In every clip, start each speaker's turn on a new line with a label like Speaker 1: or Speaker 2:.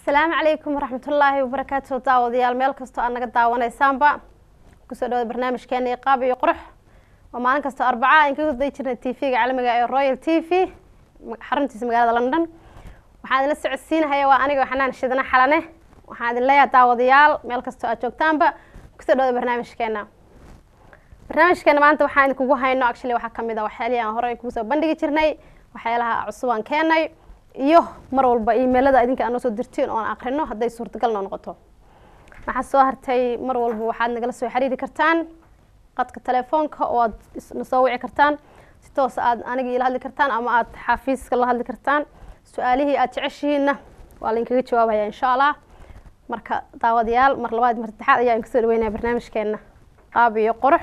Speaker 1: asalaamu calaykum waraxmatullaahi wabarakaatu daawadayaal meel kastoo aad naga daawanaysaanba kusoo dhawada barnaamijkeena iqaab iyo qurux oo maalin kastoo arbaca aan kaga day jirnay t v-ga caalamiga ee royal t v xaruntiisa magaalada london waxaan idinla socodsiinahaya waa aniga xanaan shidana xalane waxaan idin leeyahay daawadayaal meel kastoo aad joogtaanba kusoo dhawada barnaamijkeena barnaamijkeena maanta waxaan idinkugu hayno actually waxaa kamid a waxyaalihii aan horey kugu soo bandhigi jirnay waxyaalaha cusub aan keenay iyo mar walba imailada idinka aan noo soo dirtiin oon akrino hadday suurtagal noo noqoto waxaa soo hartay mar walba waxaad nagala soo xiriiri kartaan qadka telefoonka oo aad na soo wici kartaan si toos aad aniga ila hadli kartaan ama aad xafiiska la hadli kartaan su-aalihii aad jeceshihiinna waa lainkaga jawaabaya insha allah marka daawadayaal mar labaad mar saddexaad ayaa kasoo dhaweynaya barnaamijkeena qaab iyo qurux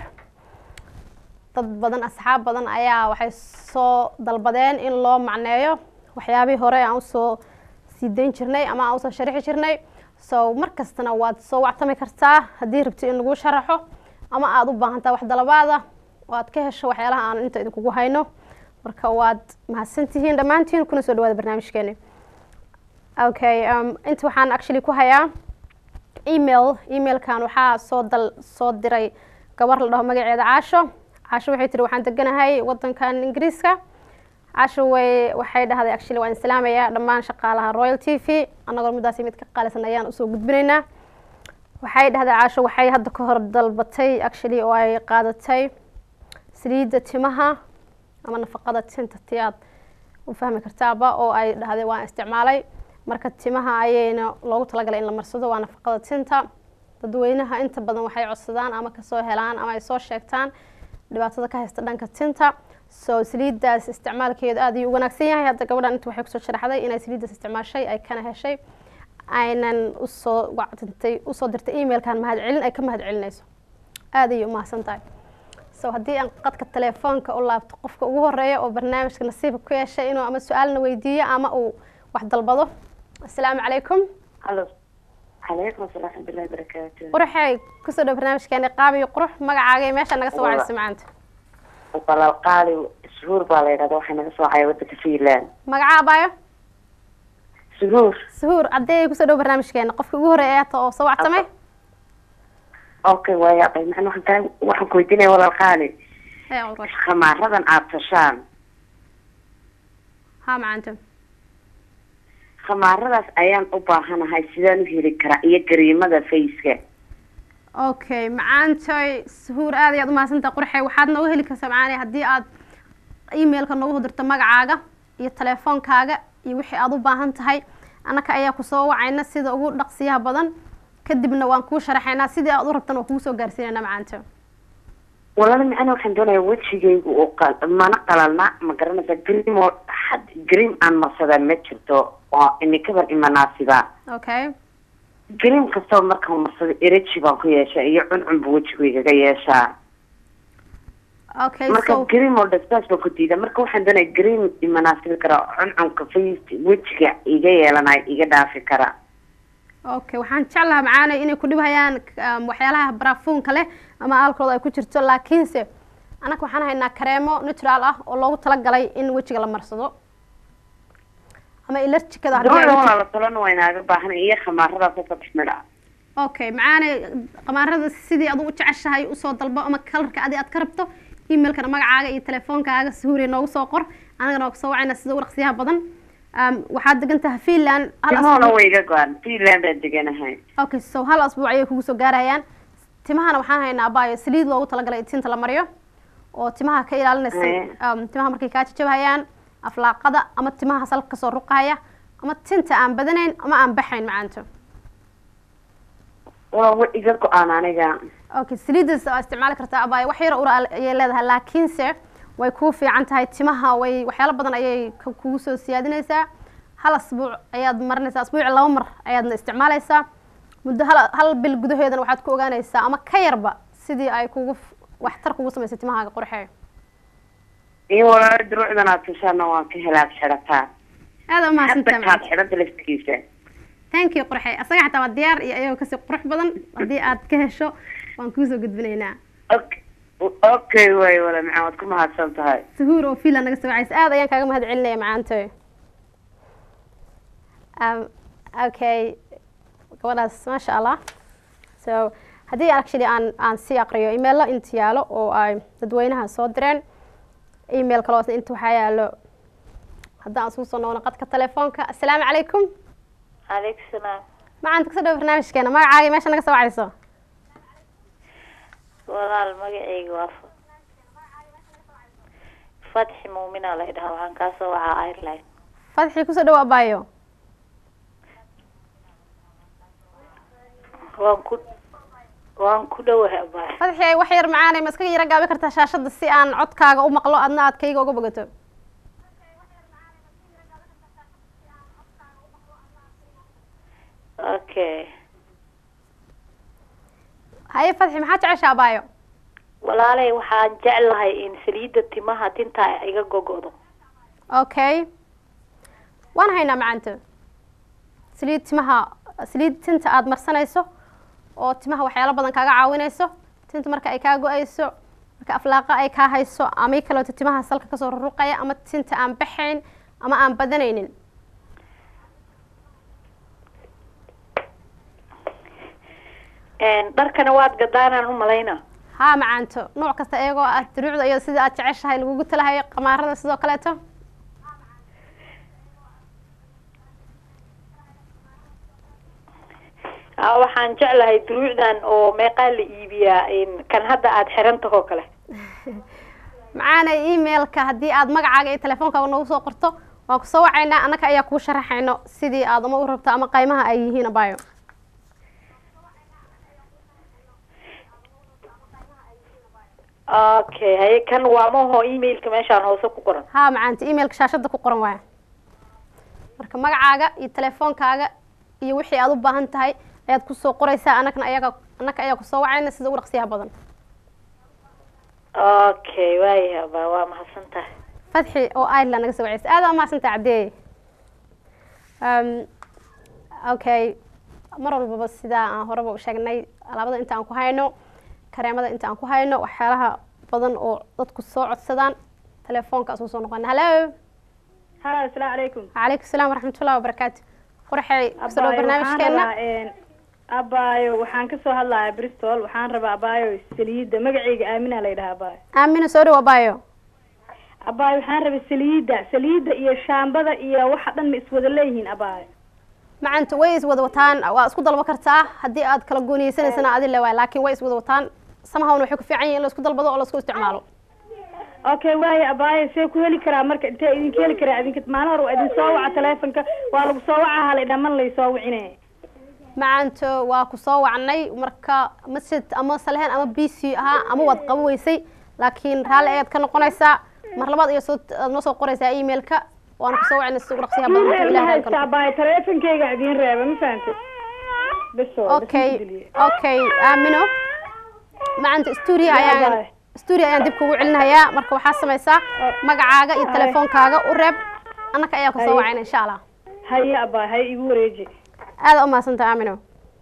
Speaker 1: dad badan asxaab badan ayaa waxay soo dalbadeen in loo macneeyo waxyaabihii hore aan usoo sii dayn jirnay ama aan usoo sharixi jirnay so mar kastana waad soo wactami kartaa haddii rabti in lagu sharaxo ama aada u baahantaa wax dalabaada oo aad ka hesho waxyaalaha aan inta idinkugu hayno marka waad mahadsantihiin dhammaantiin kuna soo dhawaada barnaamijkeeni okay um, inta waxaan actually ku hayaa email emailkan waxaa soo dal soo diray gabar la dhaho magaceeda caasho caasho waxay tiri waxaan deganahay wadankan ingiriiska caasho way waxay dhahday actually waan islaamayaa dhammaan shaqaalaha royal t v annagoo midaasi mid ka qaalisan ayaan usoo gudbinaynaa waxay dhahday caasho waxay hadda ka hor dalbatay actually oo ay qaadatay saliidda timaha ama nafaqada tinta ti aad u fahmi kartaaba oo ay dhahday waan isticmaalay marka timaha ayayna loogu talagalay in la marsado waa nafaqada tinta dadweynaha inta badan waxay codsadaan ama kasoo helaan ama ay soo sheegtaan dhibaatada ka haysta dhanka tinta so saliiddaas isticmaalkeedu aad ayuu u wanaagsan yahay hadda gabadhan inta waxay kusoo sharaxday inay saliiddaas isticmaashay ay kana heshay aynan usoo wacdintay usoo dirtay emailkan mahad celin ay ka mahad celinayso aad ayay umahadsan tahay so haddii aan qadka telefoonka u laabto qofka ugu horeeya oo barnaamijka nasiibka ku yeeshay inuu ama su-aalna weydiiyo ama uu wax dalbado assalaamu calaykum
Speaker 2: halo calaykum asalaam raxmatullahi barakaatu
Speaker 1: quruxey kusoo dhow barnaamijkeeni qaab iyo qurux magacaaga iyo meesha naga soo wacayso macaanta
Speaker 2: walaal qaali suhuur baa la yidhahda waxay naga soo caya wadanka finland
Speaker 1: magaca abaayo
Speaker 2: suhuur
Speaker 1: suhuur caddee kusoo dhow barnaamijkeena qofka ugu horeeya aata oo soo wactamay
Speaker 2: okay waaya bay macna waxaan kaa waxaan ku weydiinaya walaal qaali
Speaker 1: Hee, qurux.
Speaker 2: khamaaradan aada tashaan
Speaker 1: ha macaanta
Speaker 2: khamaaradaas ayaan u baahanahay sidaan u heli karaa iyo gariimada faceka
Speaker 1: okay macaantoy suhuur aad ayaad umahadsantaha qurxey waxaad nooga heli kartaa macaani haddii aad emailka noogu dirto magacaaga iyo telefoonkaaga iyo wixii aad u baahan tahay annaka ayaa kusoo wacayna sida ugu dhaqsiyaha badan kadibna waan kuu sharaxaynaa sidii aad u rabtan waan kugu soo gaarsiinayna macaanto
Speaker 2: walaal macna waxaan doonayaa wejigaygu oo qal- mana qalalna ma garanaysa gariim oo had gariim aan marsadaa ma jirto oo imikadan imanaasiba
Speaker 1: okay
Speaker 2: gariim kastaba markaan marsado ereji baan ku yeeshaa iyo cuncunba wejigaygaga yeeshaa
Speaker 1: okay
Speaker 2: marka
Speaker 1: so
Speaker 2: green oo dhasbaas baa ku diida marka waxaan doonaya green imanaasibi kara cuncunka face wejiga iga yeelanayo iga dhaafi kara
Speaker 1: okay waxaan jeclahaa macaanay inay ku dhibhayaan um, waxyaalaha barafuunka leh ama alcohol ay ku jirto laakiinse anaka waxaan haynaa kareemo natural ah oo loogu talagalay in wejiga la marsado ama ilarjikada haddii ay
Speaker 2: dooda
Speaker 1: wejiga-
Speaker 2: walaala tolana waa inaaga baahan iyo khamaaradaas oo saddex midha
Speaker 1: okay macaanay qamaarada sidii adu u jeceshahay usoo dalbo ama kalarka adi aad ka rabto emailkana magacaaga iyo telefoonkaaga suhuuriya noogu soo qor anagana waa kusoo wacayna sida ugu dhaqsiyaha badan um, waxaad degan tahay finland hal
Speaker 2: timoona
Speaker 1: asbuuc
Speaker 2: way iga go-an finland baan deganahay
Speaker 1: okay so hal asbuuc ayay kugu soo gaarayaan timahana waxaan haynaa abaayo saliid loogu talagalay in tinta la mariyo oo timaha ka ilaalinaysa
Speaker 2: Eh.
Speaker 1: um, timaha markay kaa jajabhayaan aflaaqada ama timaha salka kasoo ruqaya ama tinta aan badanayn ama aan baxayn macaanto
Speaker 2: waa wa iga go-aan aniga
Speaker 1: okay saliidaas waa isticmaali kartaa abaayo wax yar ura ayay leedahay laakiinse way kuu fiican tahay timaha way waxyaalo badan ayay k- kugu soo siyaadinaysaa hal asbuuc ayaad marinaysaa asbuuci laba mar ayaadna isticmaalaysaa muddo hal hal bil gudaheedana waxaad ku ogaanaysaa ama ka yarba sidii ay kugu f- waxtar kugu samaysay timahaaga qurxee
Speaker 2: iyo walaala duruucdan aad tashaana waan ka helaad xidhataa
Speaker 1: aada
Speaker 2: hadda
Speaker 1: umahadsantahay
Speaker 2: kaad
Speaker 1: macalin.
Speaker 2: xidhanta laftigiisa
Speaker 1: thank you qurxee asaga xataa waa diyaar iyo ayagoo kasii qurux badan haddii aad ka hesho waan kuusoo gudbinaynaa
Speaker 2: okay okay waay wala macaan waad ku mahadsan tahay
Speaker 1: suhuur oo fiila naga soo wacaysa aad ayaan kaaga mahad celinaya macaantoy Um, okay gabadhaas maasha allah so haddii actually aan aan sii aqriyo emailo inta yaalo oo ay dadweynaha soo direen email kaloos inta waxaa yaalo haddaan isugu soo noqono qadka telefoonka assalaamu calaykum
Speaker 3: calaykum salaam
Speaker 1: macaan kasoo dhawo barnaamijkeena magacaaga meesha naga soo wacayso
Speaker 3: walaal magacayga waa Fa- fatxi muumina la idhaha waxaan kaa soo wacaa ireland
Speaker 1: fadxii kusoo dhawo abaayo
Speaker 3: waan ku waan ku dhowahay abaay
Speaker 1: fadxii wax yar macaanay ma iskaga yara gaabi kartaa shaashadda si aan codkaaga u maqlo adna aad kayga uga bogato
Speaker 3: okay
Speaker 1: haye fadxi maxaa jecesha abaayo
Speaker 3: walaalay waxaan jeclahay in saliidda timaha tinta iga gogodo
Speaker 1: okay waan haynaa macaanto saliid timaha saliid tinta aada marsanayso oo timaha waxyaalo badan kaaga caawinayso tinta marka ay kaa go-ayso marka aflaaqa ay kaa hayso ama i kaleeto timaha salka kasoo ruruqaya ama tinta aan baxayn ama aan badanaynin
Speaker 3: dharkana waad gadaanaan u malayna
Speaker 1: haa macaanto nooc kasta iyagoo ah duruucda iyo sida aad jeceshahay lagugu talahayo qamaarada sidoo kaleeto
Speaker 3: Ah, waxaan jeclahay duruucdan oo meeqaa la iibiyaa kan hadda aada xiran tahoo kale
Speaker 1: macaana emailka haddii aad magacaaga iyo telefoonkaaga noogu soo qorto waan kusoo wacaynaa annaka ayaa kuu sharaxayno sidii aad ama u rabto ama qaymaha ay yihiin abayo
Speaker 3: okay haye kan waa maho emailka meeshaan hoose ku qoran
Speaker 1: haa macaanta emailka shaashadda ku qoran waaya marka magacaaga iyo telefoonkaaga iyo wixii aad u baahan tahay ayaad kusoo qoraysaa annakana ayaga annaka ayaa kusoo wacayna sida ugu dhaqsiyaha badan
Speaker 3: okay waayahay abaa waa mahadsan tahay
Speaker 1: fadxi oo ireland naga soo wacaysa aad aa mahadsantaha caddeeye um, okay mar walbaba sidaa aan horeba u sheegnay alaabada inta aan ku hayno kareemada inta aan ku hayno waxyaalaha badan oo dadku soo codsadaan telefoonka asuu soo noqona hallo
Speaker 4: halo asalaamu calaykum
Speaker 1: calaykum salaam waraxmatullahi wabarakaatu qurxey kusoo dhawo
Speaker 4: Abaayo, waxaan
Speaker 1: barnaamijkeena
Speaker 4: rabaa, een, abaayo waxaan kasoo hadlayaa bristol waxaan rabaa abaayo saliidda magacayga aamina la yidhaha abaayo
Speaker 1: aamina soo dhawo abayo
Speaker 4: abaayo waxaan rabaa saliidda saliidda iyo shaambada iyo waxa dhan ma iswada leeyihiin abaayo
Speaker 1: macanta way iswada wataan waa isku dalba kartaa haddii aad kala gooniyeysanaysana adi le waay laakiin way iswada wataan samahawna waxay ku fiican yihin in la isku dalbado oo la isku isticmaalo
Speaker 4: okay waayo abaayo see ku heli karaa marka intee idinka heli karaa idinka maalin hore waa idin soo waca telefonka waa lagu soo waca halay dhaman laysoo wicine
Speaker 1: macanto waa ku soo wacnay marka masjid ama salehen ama b c ahaa ama waad qabo weysay laakiin raalli ayaad ka noqonaysaa mar labaad iyo soo aad noo soo qoraysaa emailka waana kusoo wacnay si ugu dhaqsiyaha badan marka
Speaker 4: ma
Speaker 1: ilahay
Speaker 4: haysta
Speaker 1: raalli ka
Speaker 4: abaayo telefonkeyga idiin reeba ma fahantay beso
Speaker 1: okay okay aamino macanta stuudio ayaan
Speaker 4: Bye.
Speaker 1: stuudio ayaan dib kugu celinayaa marka waxaa samaysaa magacaaga iyo
Speaker 4: Ay.
Speaker 1: telefoonkaaga u reeb annaka ayaa kusoo
Speaker 4: Ay.
Speaker 1: wacayna insha allah
Speaker 4: haye abaayo haye igu wareeji
Speaker 1: aada u mahadsantaha aamino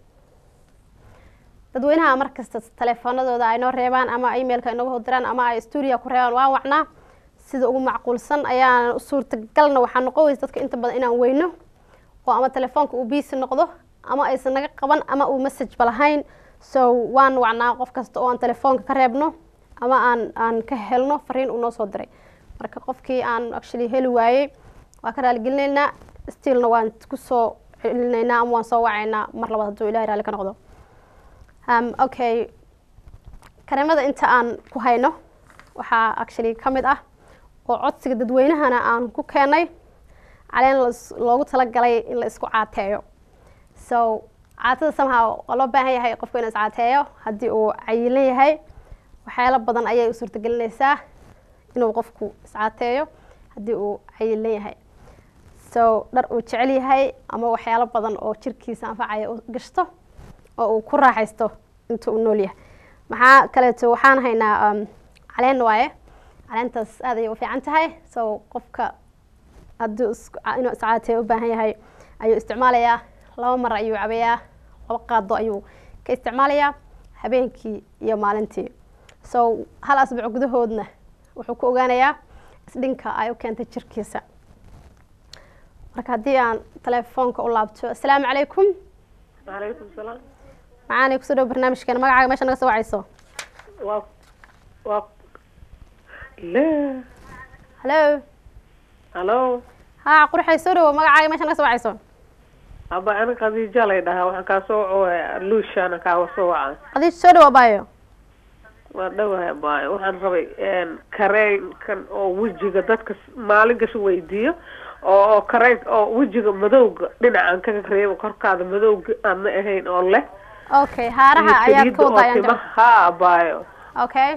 Speaker 1: dadweynaha mar kasta telefoonadooda ay noo reebaan ama emailka inooga hodiraan ama ay stuudio ku reebaan waan wacnaa sida ugu macquulsan ayaan suurtagalna waxaa noqon weysa dadka inta badan inaan weyno oo ama telefoonka uu biisi noqdo ama aysan naga qaban ama uu message ba lahayn so waan wacnaa qof kasta oo aan telefoonka ka reebno ama aan aan ka helno fariin uu noo soo diray marka qofkii aan actually heli waayey waa ka raaligelinaynaa stillna waan kusoo celinaynaa ama waan soo wacaynaa mar labaad hadduu ilahay raalli ka noqdo um, okay kareemada inta aan ku hayno waxaa actually ka mid ah oo codsiga dadweynahana aan ku keenay caleen las- loogu talagalay in la isku caateeyo so caatada somehow waa loo baahan yahay qofku inuu iscaateeyo haddii uu cayilan yahay waxyaalo badan ayay u suurtagelinaysaa inuu qofku iscaateeyo haddii uu cayilan yahay so dhar uu jecel yahay ama waxyaalo badan oo jirkiisa anfacaya u gashto oo uu ku raaxaysto inta uu nool yahay maxaa kaleeto waxaan haynaa um, caleen waaye caleentaas aad ayay u fiican tahay so qofka haddii isku- inuu iscaateeyo u baahan yahay ayuu isticmaalayaa laba mar ayuu cabayaa laba qaado ayuu ka isticmaalayaa habeenkii iyo maalintii so hal asbuuc gudahoodna wuxuu ku ogaanayaa isdhinka ay u keentay jirkiisa marka haddii aan telefoonka u laabto asalaamu calaykum
Speaker 5: calaykum salaam
Speaker 1: macaani kusoo dhow barnaamijkeena magacaaga meesha naga soo wacayso
Speaker 5: waa waa le
Speaker 1: hallo
Speaker 5: hallo
Speaker 1: ha qurxay soo dhawo magacaaga meesha naga soo wacayso
Speaker 5: aba ani khadiija lay dhahaa waxaan kaa soo wacaya luushaana kaaga soo waca
Speaker 1: qadiij soo dhawo baayo
Speaker 5: waa dhawahay abaayo waxaan rabay kareenkan oo wejiga dadka s- maalin gasho weydiiyo oo oo kareen oo wejiga madowga dhinacan kaga reebo korkaada madowga aadna ahayn oo leh
Speaker 1: okay haaraha
Speaker 5: iyo
Speaker 1: ayaad ka
Speaker 5: saliida oo
Speaker 1: wadaa ayaan
Speaker 5: timaha ha abaayo
Speaker 1: okay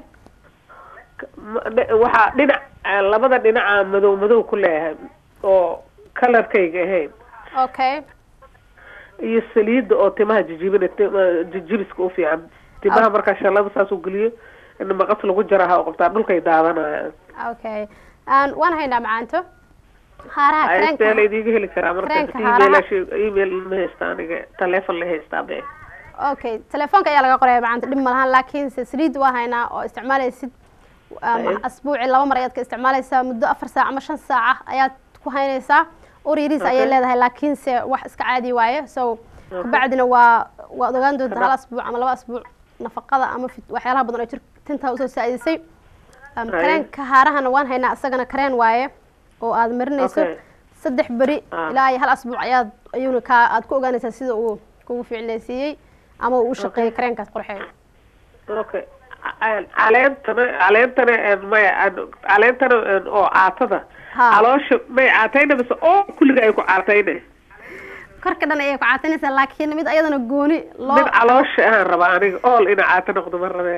Speaker 5: Ma- dhe- waxaa dhinac eh, labada dhinaca madow madow ku leeyahay oo kalarkayga ahayn
Speaker 1: okay
Speaker 5: iyo saliida oo timaha jijibina tima- jijibiska u fiican timaha markaa shalada saas u geliyo in maqas lagu jaraha oo qabtaa dhulkay daadanayaan
Speaker 1: okay Aan- waan haynaa macaanto haaraha
Speaker 5: aysteela
Speaker 1: kareenka
Speaker 5: idiga heli karaa marka
Speaker 1: kareenka
Speaker 5: email
Speaker 1: haaraha-
Speaker 5: email ma haysta aniga telephone la haystaa be
Speaker 1: okay telefoonka ayaa laga qoraya macaanta dhib malahan laakiinse saliid waa haynaa oo isticmaalaysid um,
Speaker 5: Aye.
Speaker 1: asbuuci laba mar ayaad ka isticmaalaysaa muddo afar saac ama shan saaca ayaad ku haynaysaa ur yariis ayay
Speaker 5: Okay.
Speaker 1: leedahay laakiinse wax iska caadi waaye so kabacdina waa waad ogaan doontaa hal
Speaker 5: Kada-
Speaker 1: asbuuc ama laba asbuuc nafaqada ama fit- waxyaalaha badan oo jir tintaa usoo saa'idisay um,
Speaker 5: Aye.
Speaker 1: kareenka haarahana waan haynaa isagana kareen waaye oo aad marinayso
Speaker 5: Okay.
Speaker 1: saddex beri
Speaker 5: Ah.
Speaker 1: ilaa iyo hal asbuuc ayaad ayuuna kaa aad ku ogaanaysaa sida uu kugu fiicnaysiiyey ama uu u shaqeeyey kareenkaas qorxeeyo
Speaker 5: okay Ca- caleentana caleentana een, maya aan- caleentana een, oo caatada
Speaker 1: Ha.
Speaker 5: caloosha may caatayna mise oo kulliga ay ku caatayne
Speaker 1: korka dhan ayay ku caatinaysaa laakiin mid ayadana gooni loo
Speaker 5: mid caloosha ahaan raba aniga ool ina caato noqdo ma rabee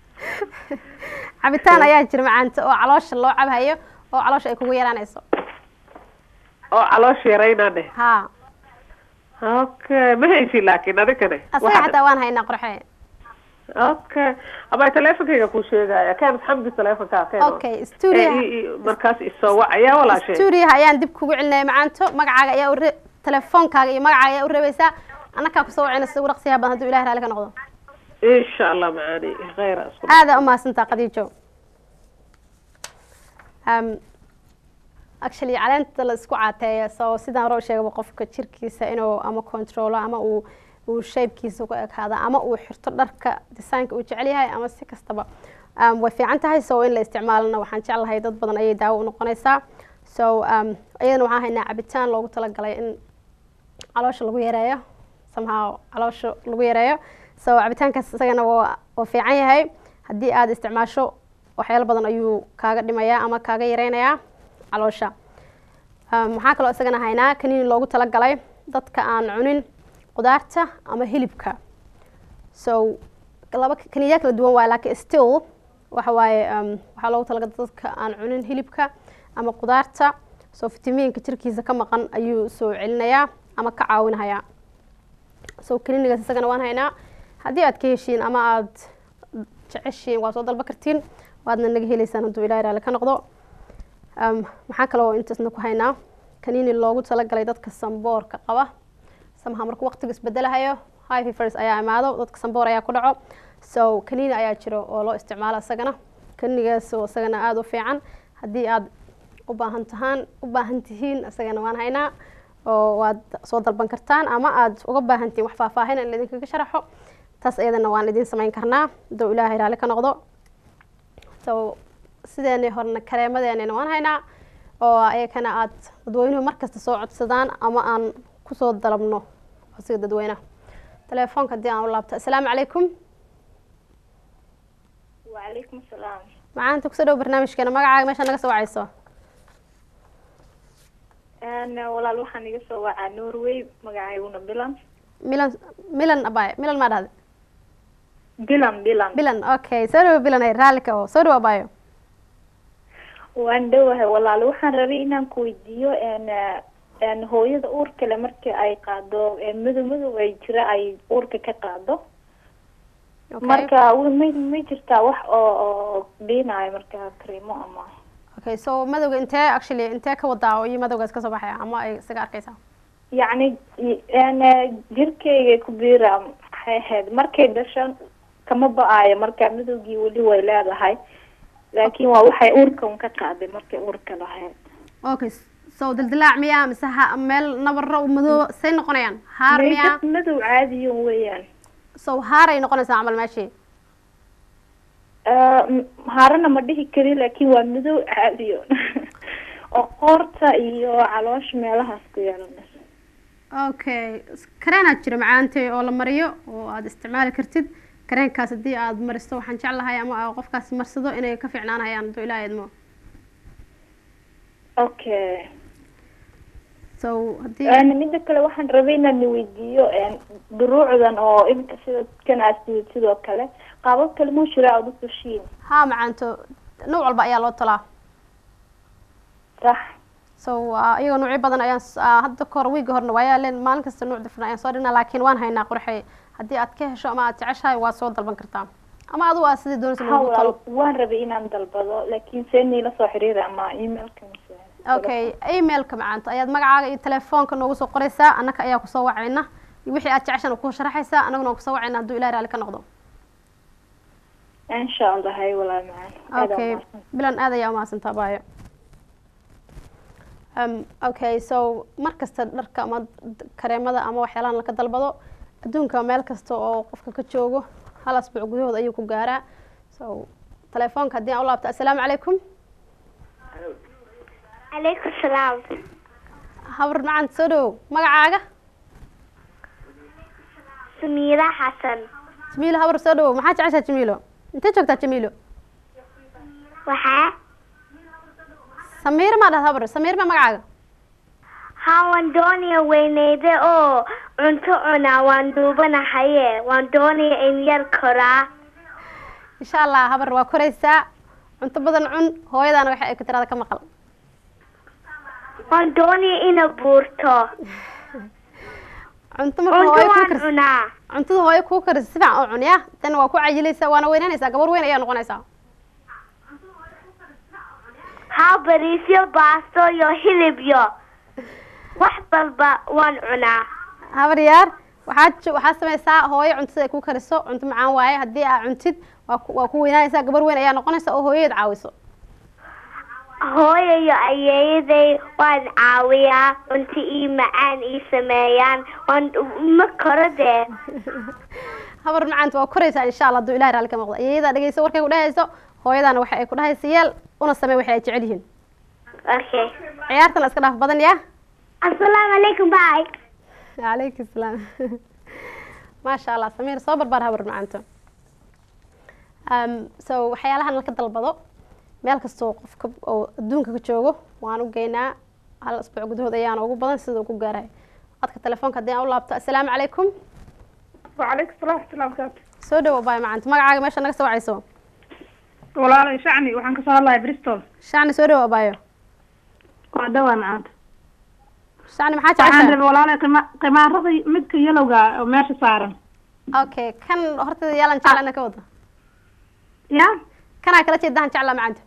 Speaker 1: cabitaan ayaa jira macaanta oo caloosha loo cabhayo oo caloosha ay kugu yaraanayso
Speaker 5: oo caloosha yaraynaa dheh
Speaker 1: ha
Speaker 5: okay ma haysi laakiin adigane
Speaker 1: asaga xataa waan haynaa qorxee
Speaker 5: okay ama teleefonkayga ku sheegaya ken xamdi teleefonkaa ken
Speaker 1: okay studio
Speaker 5: markaas isoo wacaya walaashay
Speaker 1: stuudiyaha ayaan dib kugu celinaya macaanto magacaaga ayaa ure telefoonkaaga iyo magacaaga ayaa u reebaysaa annakaa kusoo wacayna sida ugu dhaqsiyaha badan hadduu ilahi raali ka noqdo
Speaker 5: insha allah macaani khayra isku
Speaker 1: aada umahadsantaa qadiijo um, actually caleenta la isku caateeya so sidaan hore u sheegaba qofka jirkiisa inuu ama controlo ama uu uu shapekiisa ku ekaado ama uu xirto dharka designka uu jecel yahay ama si kastaba um, way fiican tahay so in la isticmaalana waxaan jeclahay dad badan ayay daawo u noqonaysaa so um, iyadana waxaan haynaa cabitaan loogu talagalay in caloosha lagu yareeyo somehow caloosha lagu yareeyo so cabitaankaas isagana waa waa fiican yahay haddii aad isticmaasho waxyaalo badan ayuu kaaga dhimayaa ama kaaga yareynayaa caloosha Um, waxaa kaloo isagana haynaa kaniini loogu talagalay dadka aan cunin qudaarta ama hilibka so laba kaniiniya kala duwan waaye laakiin still waxa waaye um, waxaa loogu talagalay dadka aan cunin hilibka ama qudaarta so fitamiinka jirkiisa ka maqan ayuu soo celinayaa ama ka caawinayaa so kaniinigaas isagana waan haynaa haddii aad ka heshiin ama aad jeceshiin waa soo dalba kartiin waadna naga heleysaan hadduu ilahi raali ka noqdo um, maxaa kaloo intaasna ku haynaa kaniini loogu talagalay dadka samboorka qaba samaha markuu waqtiga isbedelahayo high fevers ayaa imaado dadka samboor ayaa ku dhaco so kaniini ayaa jiro oo loo isticmaalo isagana kaniinigaas oo isagana aada u fiican haddii aad u baahan tahaan u baahan tihiin isagana waan haynaa oo waad soo dalban kartaan ama aad uga baahan tihiin wax faahfaahin in laidinkaga sharaxo taas iyadana waan idiin samayn karnaa hadduu ilaahay raali ka noqdo so sideenii horena kareemadeenina waan haynaa oo ayakana aad dadweynuhu markasta soo codsadaan ama aan kusoo dalabno codsiga dadweynaha telefoonka haddii aan u laabto assalaamu calaykum
Speaker 6: وعليكم السلام
Speaker 1: macaanta kusoo dhow barnaamijkeena magacaaga meesha naga soo wacayso
Speaker 6: أنا ولا waxaan iga soo wacaa Norway magacayguna Bilan
Speaker 1: milan milan abay milan maa dhahday
Speaker 6: Bilan Bilan
Speaker 1: bilan okay soo dhowo bilan ay raallika oo soo dhowo abayo
Speaker 6: waan dhowahay walaal waxaan rabay inaan ku weydiiyo een een hooyada uurka leh markii ay qaado een madow madow ay jira ay uurka ka qaado
Speaker 1: okay
Speaker 6: marka wa- ma ma jirtaa wax oo oo dhiinayo marka kareemo ama
Speaker 1: okay so madowga intee actually intee ka wadaa oo iyo madowgaas kasoo baxaya ama ay isaga arkaysaa
Speaker 6: yacni y- een jirkeyga ku biira maxay ahayd markay dhashan kama ba-aayo marka madowgii weli way leedahay laakiin waa waxay uurka un ka qaaday markay uurka lahayd
Speaker 1: okay sow dildilaac miyaa mise ha meel nabaro madoo say noqonayaan haar miyaa
Speaker 6: meydad madow caadiyo weeyaan
Speaker 1: sow haaray noqonaysaa camal meeshii
Speaker 6: Ah, m- harana ma dhihi karin laakiin waa madow caadiyo oo qoorta iyo caloosha meelahaas ku yeelanaysa
Speaker 1: okay kareenaad jira macaantay oo la mariyo oo aada isticmaali kartid kareenkaas haddii aada maristo waxaan jeclahay ama aa qofkaas marsado inay ka fiicnaanayaan hadduu ilaaha idmo
Speaker 6: okay
Speaker 1: so haddii
Speaker 6: Een, mida kale waxaan rabay inaan weydiiyo een, duruucdan oo iminka sida kan aad sidid sidoo kale qaabab kale muu jira aada u tushiin
Speaker 1: haa macaanto nooc walba ayaa loo talaa
Speaker 6: sax
Speaker 1: so uh, iyagoo noocyo badan ayaan s- ah, hadda kahor wiiga horna waayaa leen maalin kasta nuuc difran ayaan soo dhignaa laakiin waan haynaa qurxey haddii aad ka hesho ama aad jeceshahay waa soo dalban kartaa ama adigu aad sidii doonaysa lagu
Speaker 6: hawlaal
Speaker 1: talo
Speaker 6: waan rabay inaan dalbado laakiin see niila soo xiriira ama emailka mise
Speaker 1: okay emailka macaanto ayaad magacaaga iyo telefoonka noogu soo qoraysaa annaka ayaa kusoo wacayna iyo wixii aad jeceshan ku sharaxaysaa annaguna waan kusoo wacayna hadduu ilaah raali ka noqdo
Speaker 6: insha allah hay walaa macaan Aad
Speaker 1: okay
Speaker 6: waa mahadsan.
Speaker 1: bilan aad ayaa umahadsantaa baayo um, okay so mar kasta dharka ama d- kareemada ama waxyaalahan laka dalbado adduunka meel kasta oo qofka ka joogo hal asbuuc gudahood ayuu ku gaaraa so telefoonka haddii aan u laabto assalaamu calaykum
Speaker 7: calaykum salaam
Speaker 1: habar macant soo dhowow magacaaga
Speaker 7: samiira xasan
Speaker 1: jamiilo habar soo dhowow maxaa jeceshaa jamiilo intee joogtaa jamiilo
Speaker 7: waxaa
Speaker 1: samiir maa dhahda habar samiir maa magacaaga
Speaker 7: haa waan doonaya weyneyde oo cunto cunaa waan duubanahaye waan doonaya in yar koraa
Speaker 1: insha allah habar waa koraysaa cunto badan cun hooyadaana waxa ay ku tiraada ka maqal
Speaker 7: waan doonaya ina buurto
Speaker 1: cunto marka
Speaker 7: cunto
Speaker 1: hooyo kuu
Speaker 7: waan
Speaker 1: karis
Speaker 7: cunaa
Speaker 1: cuntada hooyo kuu karis si fiican u cun ya tan waa ku cayilaysaa waana weynaanaysaa gabar weyn ayaa noqonaysaa
Speaker 7: haa bariisyo baasto iyo hilib iyo wax balba waan cunaa
Speaker 1: habar yaar waxaad jo- waxaad samaysaa hooyo cuntada ay ku kariso cunto macaan waaye haddii aa cuntid waa ku- waa ku weynaanaysaa gabar weyn ayaa noqonaysa oo hooyadeed caawiso
Speaker 7: hooyo iyo ayeeyaday waan caawiyaa cunto ii macaan ii sameeyaan waan ma koro dee
Speaker 1: habar macaanta waa koraysaa insha allah hadduu ilahi raalli ka noqdo iyadaa dhegeyso warkay ku dhehayso hooyadaana waxa ay ku dhahaysa yeel una samey waxay ay jecel yihiin
Speaker 7: okay
Speaker 1: ciyaartana iska dhaaf badan ya
Speaker 7: assalaamu calaykum bye
Speaker 1: calaykum salaam maasha allah samiir soo barbaar habar macaanto um, so waxyaalahan laka dalbado meel kastoo qofka oo adduunka ka joogo waan u geynaa hal asbuuc gudahood ayaana ugu badan sida uu ku gaarahay codka telefoonka haddii aan u laabto assalaamu calaykum
Speaker 8: وعليكم السلام ورحمة الله وبركاته
Speaker 1: soo dhawo baay macaanto magacaaga meesha naga soo wacayso
Speaker 8: walaalay shacni waxaan kasoo hadlahay bristol
Speaker 1: shacni soo dhawo abaayo
Speaker 8: waa dhawaa macaanta
Speaker 1: shacni maxaa
Speaker 8: waxaan
Speaker 1: jeceshaa
Speaker 8: rabay walaalay qima qimaarada midka yalowga oo meesha saaran
Speaker 1: okay kan horteeda yaalan jeclana ka wada
Speaker 8: ya
Speaker 1: kanaa kala jeedahan jeclaa macaanto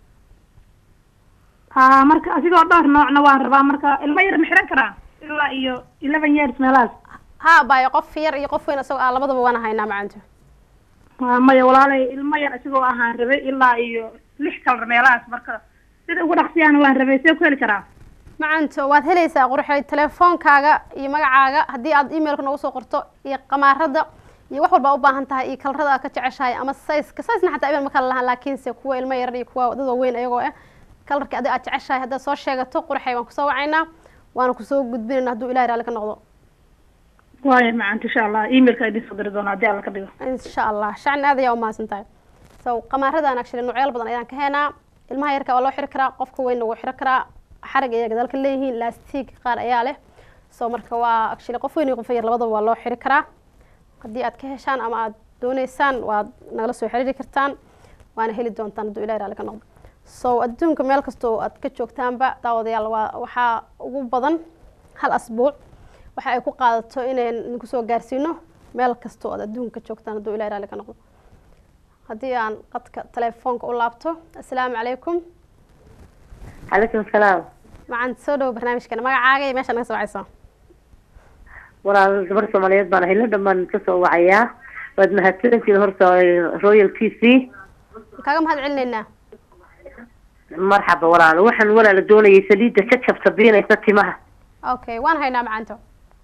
Speaker 8: ha marka asigoo dhowr noocna waan rabaa marka ilmo yar ma xiran karaa ilaa iyo eleven years meelahaas
Speaker 1: ha abaayo qof yar iyo qof weyn isagoo ah labadaba waana haynaa macaanto
Speaker 8: waa maya walaalay ilmo yar asigoo ahaan rabay ilaa iyo lix kalar meelahaas marka sida ugu dhaqsiyaan waan rabay see ku heli karaa
Speaker 1: macanto waad helaysaa qurxoy telefoonkaaga iyo magacaaga haddii aad emailka noogu soo qorto iyo qamaarada iyo wax walba u baahan tahay iyo kalarada aad ka jeceshahay ama sayska saysna xataa iban ma kala lahaan laakiinse kuwa ilmo yar iyo kuwa dad waaweyn ayagoo ah kalarkii adiga aad jeceshahay haddaad soo sheegato qurxay waan kusoo wacaynaa waana kusoo gudbinayna hadduu ilahi raalli ka noqdo
Speaker 8: waaya macaanta insha allah emailka idin soo diri doona haddii alla ka dhigo
Speaker 1: insha allah shacni aad ayaa umahadsan tahay so qamaaradan actually noocyaal badan ayaan ka heenaa ilmaha yarka waa loo xiri karaa qofka weynna wuu xiri karaa xarig ayay gadaalka leeyihiin lastiig qaar ayaa leh so marka waa actually qof weyn iyo qof yar labadaba waa loo xiri karaa haddii aad ka heshaan ama aad dooneysaan waad nagala soo xiriiri kartaan waana heli doontaan hadduu ilahi raalli ka noqdo so adduunka meel kastoo aad ka joogtaanba daawadayaal waa waxaa ugu badan hal asbuuc waxa ay ku qaadato inayn idinku soo gaarsiino meel kastoo aad adduunka ka joogtaan hadduu ilahi raalli ka noqdo haddii aan qadka telefoonka u laabto assalaamu calaykum
Speaker 2: calaykum salaam
Speaker 1: macaan soo dhowo barnaamijkana magacaaga iyo meesha naga soo wacayso
Speaker 2: walaal gabar soomaaliyeed baan ahay la dhamaan kasoo wacayaa waad mahadsantihiin horta royal t c
Speaker 1: kaaga mahad celinaynaa
Speaker 2: marxaba walaalo waxaan walaala doonayay saliidda ka jabta biinaysa timaha
Speaker 1: okay waan haynaa macanto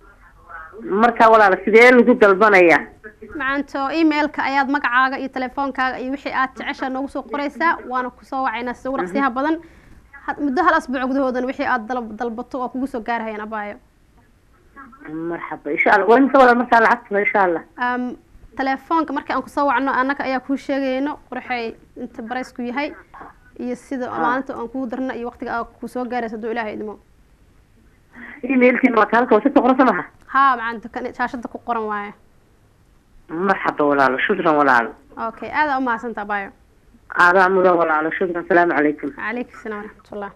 Speaker 2: marka walaalo sidee lagu dalbanaya
Speaker 1: macanto emailka ayaad magacaaga iyo telefoonkaaga iyo wixii aad jeceshaa noogu soo qoraysaa waana kusoo wacaynaa sida ugu dhaqsiyaha badan had- muddo hal asbuuc gudahoodan wixii aad dal- dalbato waa kugu soo gaarhayaan abaayo
Speaker 2: marxaba insha allah waa imisa walaal markaa lacagtuna insha allah
Speaker 1: um, telefoonka markii aan kusoo wacno annaga ayaa kuu sheegayno qorxay inta baraysku yahay iyo sida maalinta aan kugu darno iyo waqtiga aad kusoo gaarayso hadduu ilaahay idmo
Speaker 2: emailkiina waa kaalka wasita qorasa maha
Speaker 1: haa macanta kan shaashada ku qoran waaye
Speaker 2: marxaba walaalo shukran walaalo
Speaker 1: okay aada umahadsantaa abaayo
Speaker 2: aadaa mudan walaalo shukran asalaamu calaykum
Speaker 1: calaykum asalaam waraxmatullah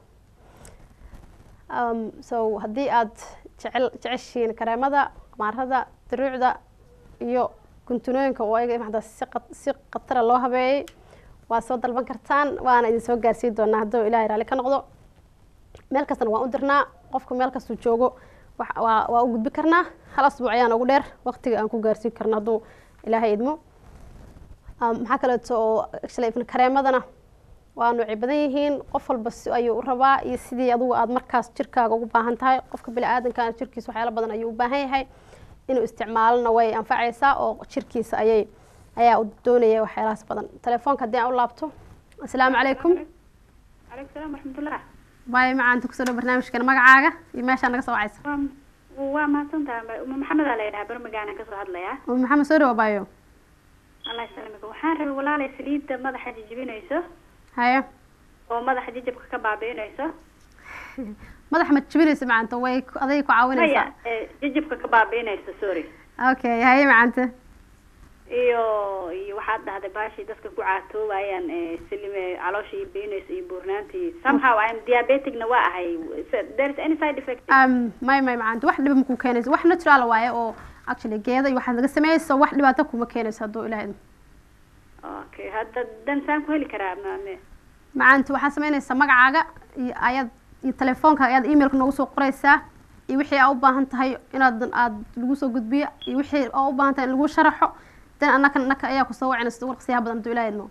Speaker 1: um, so haddii aad jecel jeceshihiin kareemada maarada daruucda iyo guntunooyinka oo ayaga maxda si qat- si khatara loo habeeyey waa soo dalban kartaan waana idin soo gaarsiin doonaa hadduu ilaahay raalli ka noqdo meel kastana waan u dirnaa qofku meel kastuu joogo wax- waa waa u gudbi karnaa hal asbuuc ayaan ugu dheer waqtiga aan ku gaarsiin karno hadduu ilaahay idmo Um, maxaa kaleeto oo actually ifna kareemadana waa noocay badan yihiin qof walba si ayuu u rabaa iyo sidii adugu aad markaas jirkaaga ugu baahan tahay qofka bini-aadankaana jirkiisa waxyaalo badan ayuu u baahan yahay inuu isticmaalona way anfacaysaa oo jirkiisa ayay ayaa u doonaya waxyaalahaas badan telefoonka haddii aan u laabto asalaamu calaykum
Speaker 9: calaykum salaam waraxmatullah
Speaker 1: baay macaanta kusoo dhow barnaamijkan magacaaga iyo meeshaa naga soo wacaysa
Speaker 9: waa waa mahadsantaha uma maxamedaa la yidhaha barmagaana kasoo hadlayaa
Speaker 1: oo maxamed soo dhawo baayo
Speaker 9: allah ysalamika waxaan rabay walaalay saliidda madaxa jijibinayso
Speaker 1: hayo
Speaker 9: oo madaxa jijabka ka baabi'inayso
Speaker 1: madaxa ma jibinaysa macanta way ku- aday ku caawinaysaa
Speaker 9: maya ee, jijabka ka baabi'inayso sorry
Speaker 1: okay haye macanta
Speaker 9: iyo iyo waxaad dhahday baashii dadka ku caatoobayaan ee silime caloosha iyo biinayso iyo buurnaanta iyo somehow I'm diabeticna waa ahay So, there is any side effect
Speaker 1: um may may macanta wax dhiba makuu keenayso wax natural waaye oo actually geeda iyo waxaad laga sameeyeyso wax dhibaato kuma keenayso hadduu ilaahay idmo
Speaker 9: okay hadda dan saan ku heli karaa maame
Speaker 1: macanta waxaad samaynaysaa magacaaga iyo ayaad iyo telefoonka ayaad emailka noogu soo qoraysaa iyo wixii aa u baahan tahay inaad aad lagu soo gudbiyo iyo wixii aa u baahan tahay in lagu sharaxo dan annaka annaka ayaa kusoo wacinaysa sida ugu dhaqsiyaha badan hadduu ilaahay idmo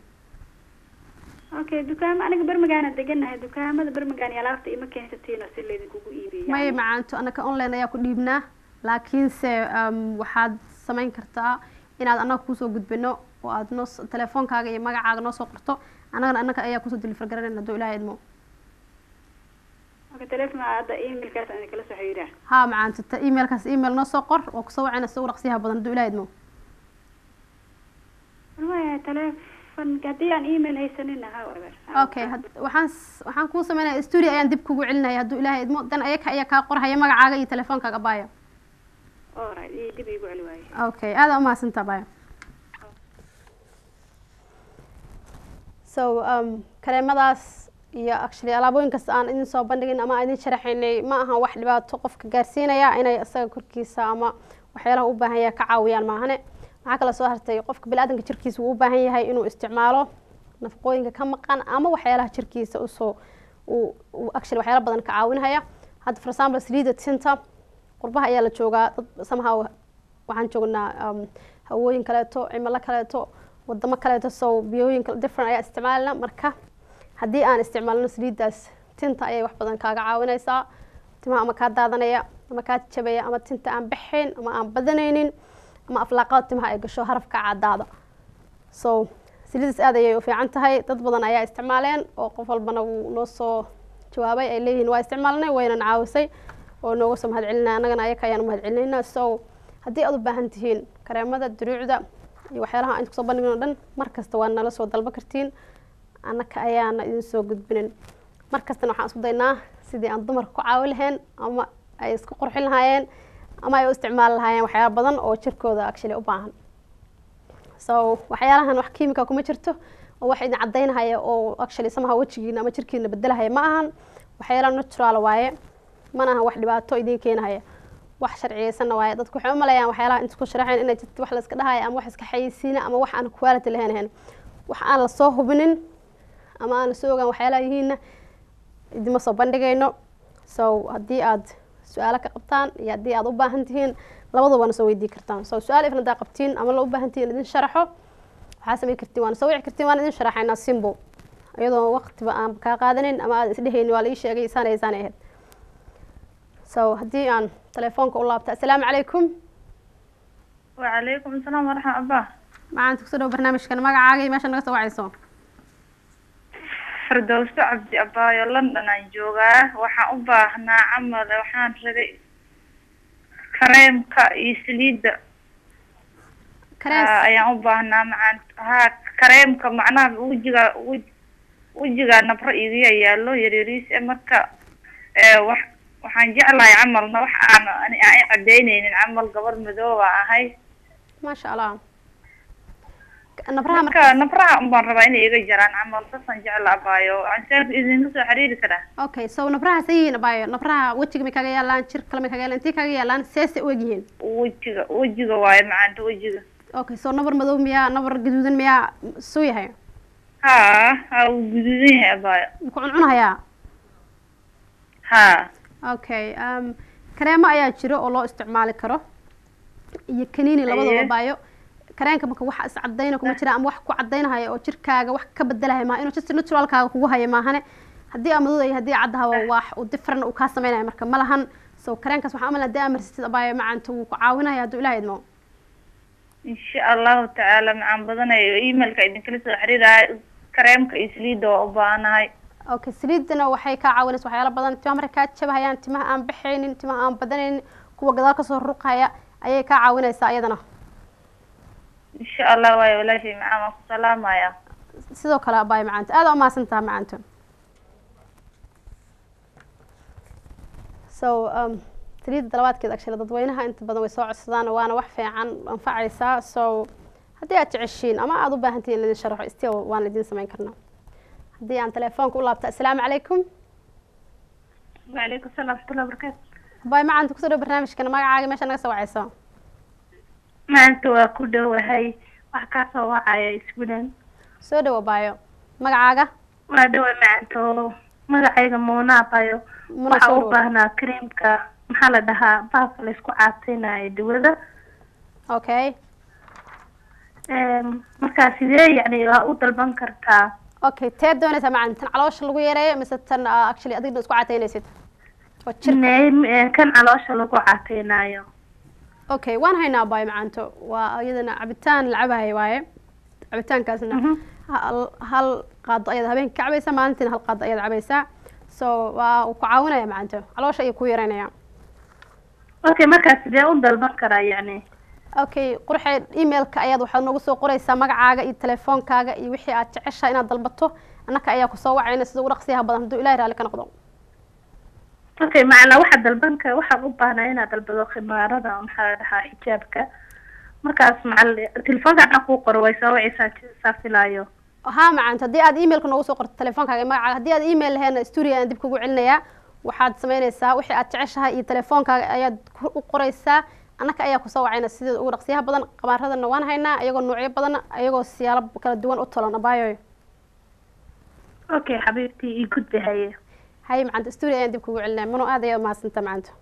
Speaker 9: okay dukaamo aniga barmagaana deganahay dukaamada barmagaan iyo alaabta ima keensatiino si laydinkugu iibiyo
Speaker 1: may
Speaker 9: yani.
Speaker 1: macaanto annaka online ayaa ku dhiibnaa laakiinse um, waxaad samayn kartaa inaad annaga kusoo gudbino oo aad noo s- telefoonkaaga iyo magacaaga noo soo qorto annagana annaka ayaa kusoo deliver garanayna hadduu ilaahay idmo
Speaker 9: okay telefoon hadda emailkaas aan kala soo xiriiraa
Speaker 1: haa macaanto ta emailkaas email noo soo qor oo kusoo wacayna sida ugu dhaqsiyaha badan hadduu ilaahay idmo
Speaker 9: waya telefoon haddii aan email haysanin ha eber
Speaker 1: okay had- waxaan s- waxaan kuu sameynaya studio ayaan dib kugu celinaya hadduu ilaahay idmo dan ayaka ayaa kaa qorhaya magacaaga iyo telefoonkaaga baayo
Speaker 9: alright ii dib iigu celi waaye
Speaker 1: okay aada umahadsantaa baayo so um, kareemadaas iyo actually alaabooyin kasta aan idin soo bandhigin ama aan idin sharaxaynay ma aha wax dhibaato qofka gaarsiinaya inay isaga korkiisa ama waxyaalaha u baahan yahay ka caawiyaan maahane maxaa kale soo hartay qofka bini-aadanka jirkiisa wuu u baahan yahay inuu isticmaalo nafaqooyinka ka maqan ama waxyaalaha jirkiisa usoo uu uu actually waxyaala badan ka caawinhaya hadda for example saliida tinta qurbaha ayaa la joogaa dad somehow waxaan joognaa um, hawooyin kaleeto cimilo kaleeto wadamo kaleeto so biyooyin kale different ayaa isticmaalina marka haddii aan isticmaalno saliidaas tinta ayay wax badan kaaga caawinaysaa timaha ama kaa daadanaya ama kaa jabaya ama tinta aan baxayn ama aan badanaynin ama aflaaqada timaha ay gasho harafka cadaada so saliidaas aad ayay u fiican tahay dad badan ayaa isticmaaleen oo qof walbana wuu noo soo jawaabay ay leeyihiin waa isticmaalnay waynan caawisay oo nooga soo mahad celinaya annagana ayaka ayaan u mahad celinaynaa so haddii aad u baahan tihiin kareemada duruucda iyo waxyaalaha aan kusoo bandhigin oo dhan mar kasta waa nala soo dalba kartiin annaka ayaana idin soo gudbinin mar kastana waxaan isku daynaa sidii aan dumarka ku caawi lahayn ama ay isku qurxin lahaayeen ama ay u isticmaali lahaayeen waxyaala badan oo jirkooda actually u baahan so waxyaalahan wax kiimika kuma jirto oo wax idin cadaynahaya oo actually samaha wejigiina ama jirkiina bedelahaya ma ahan waxyaala natural waaye mana ahan wax dhibaato idin keenahaya wax sharciyeysanna waaye dadku waxay u maleeyaan waxyaalaha inta ku sharaxayn inay jirto wax la iska dhahaya ama wax iska xayeysiina ama wax aan quality lahayn ahayn wax aan lasoo hubinin ama aan lasoo ogaan waxyaalaha yihiinna idima soo bandhigayno so haddii aad su-aalo ka qabtaan iyo haddii aad u baahan tihiin labadaba na soo weydii kartaan so su-aal ifna hadaa qabtiin ama la u baahan tihiin idin sharaxo waxaa samayn kartiin waana soo wici kartiin waan idin sharaxaynaa simbo iyadoo waqtiba aan kaa qaadanin ama aad isdhehaynin waa la ii sheegay isaanay isaanay ahayd so haddii aan telefoonka u laabta assalaamu calaykum
Speaker 10: وعليكم السلام ورحمة الله
Speaker 1: macaanta kusoo dhawo barnaamijkan magacaaga iyo meesha naga soo wacayso
Speaker 10: فردوس عبد أبايو لندن aan joogaa waxaan u baahnaa camal waxaan rabay kareemka iyo saliidda
Speaker 1: kareem
Speaker 10: Ah, ayaan u baahnaa macaan ha kareemka macnaha wejiga wej- wejiga nabro iiga yaalo yaryariis eh, marka eh, wax waxaan jeclahay camalna wax aan ani aan i cadeyneynin camal gabar madooba ahay
Speaker 1: maasha allah nabraha
Speaker 10: marka nabraha unbaan rabaa inay iga jaraan camal saasaan jecla abaayo ansaarka idinka soo xiriiri karaa
Speaker 1: okay so nabraha say yihiin abayo nabraha wejiga may kaga yaalaan jir kale may kaga yaalaan intii kaga yaalaan seese u egyihiin
Speaker 10: wejiga wejiga waaye macaanta wejiga
Speaker 1: okay so nabar madow miyaa nabar gaduudan miyaa suu yahay
Speaker 10: ha ha wuu guduudan yahay abaayo
Speaker 1: ku cuncunahayaa
Speaker 10: ha
Speaker 1: okay um, kareemo ayaa jiro oo loo isticmaali karo iyo kaniini labadaba
Speaker 10: Aye.
Speaker 1: baayo kareenka marka wax iscadayna kuma jira ama wax ku cadaynahaya oo jirkaaga wax ka bedelahaya maaha inuu just naturalkaaga kugu haya maahane haddii aa madow iyo haddii caddaha waa wax uu different uu kaa sameynaya marka ma lahan so kareenkaas waxaa umalaa haddii aa marsatid abaayo macaanta wuu ku caawinaya hadduu ilaah idmo
Speaker 10: insha allahu tacaala macaan badanayo emailka idinkala soo xiriiraya kareemka iyo saliidda waa u baahanahay
Speaker 1: okay saliidana waxay kaa caawinaysa waxyaalo badan timaha markay kaa jabahayaan timaha aan baxaynin timaha aan badanaynin kuwa gadaal kasoo ruqaya ayay kaa caawinaysaa iyadana
Speaker 10: insha allah waayo walaashay macaan waan ku salaamaya
Speaker 1: sidoo kale abaay macaanta aada umahadsan taha macaanta so um, saliidda dalabaadkeed actually dadweynaha inta badan way soo codsadaan waana wax fiican anfacaysaa so haddii aad jeceshiin ama aada u baahantihin in laidin sharaxo still waan idin samayn karnaa haddii aan telefoonka u laabta assalaamu calaykum
Speaker 10: وعليكم السلام ورحمة الله وبركاته
Speaker 1: abaay macaanta kusoo dhow barnaamijkan magacaaga meesha naga soo wacayso
Speaker 10: maanta waa ku dhowahay wax kaa soo wacaya isbulan
Speaker 1: soo dhow abaayo magacaaga
Speaker 10: waa dhawa maanta oo magacayga muunaa bayo
Speaker 1: Muna
Speaker 10: waxaa
Speaker 1: soo
Speaker 10: u
Speaker 1: dhawaad.
Speaker 10: baahnaa kareemka maxaa la dhahaa baabka laysku caateynayo dawada
Speaker 1: okay
Speaker 10: Em, markaa sidee yacni waa u dalban kartaa
Speaker 1: okay tee doonaysaa macan tan caloosha lagu yareeyo mise tan ah, actually adigna isku cataynaysid oo jirka
Speaker 10: Ne- eh, kan caloosha lagu caateynayo
Speaker 1: okay waan haynaa abaayo macaanto waa iyadana cabitaan la cabahay waaye cabitaankaasna hal hal qaado ayaad habeenka ka cabaysaa maalintiina hal qaado ayaad cabaysaa so waa uu ku caawinaya macaanto caloosha ayuu ku yareynaya
Speaker 10: okay markaa sidee u dalban karaa yacni
Speaker 1: okay qurxee emailka ayaad waxaad noogu soo qoraysaa magacaaga iyo telefoonkaaga iyo wixii aad jeceshahay inaad dalbato annaka ayaa kusoo wacayna sida ugu dhaqsiyaha badan hadduu ilahay raalli ka noqdo
Speaker 10: okay macnaa waxaa dalban ka waxaan u baahnaa inaad dalbado khimaarada maxaa la dhahaa xijaabka markaas macal telefoonka anaa kuu qoro way soo wacaysaa saa filaayo
Speaker 1: haa macaanto haddii aad emailka noogu soo qorto telefoonkaaga iyo magacaaga haddii aad email laheena studio aan dib kugu celinayaa waxaad samaynaysaa wixii aad jeceshahay iyo telefoonkaaga ayaad ku- u qoraysaa annaka ayaa kusoo wacayna sida ugu dhaqsiyaha badan qamaaradana waan haynaa iyagoo noocyo badan ayagoo siyaalo kala duwan u tolan abaayoy
Speaker 10: okay xabiibtii ii gudbi haye
Speaker 1: haye macaanto studio ayaan dib kugu celinaya mano aad ayaa umahadsanta macaanto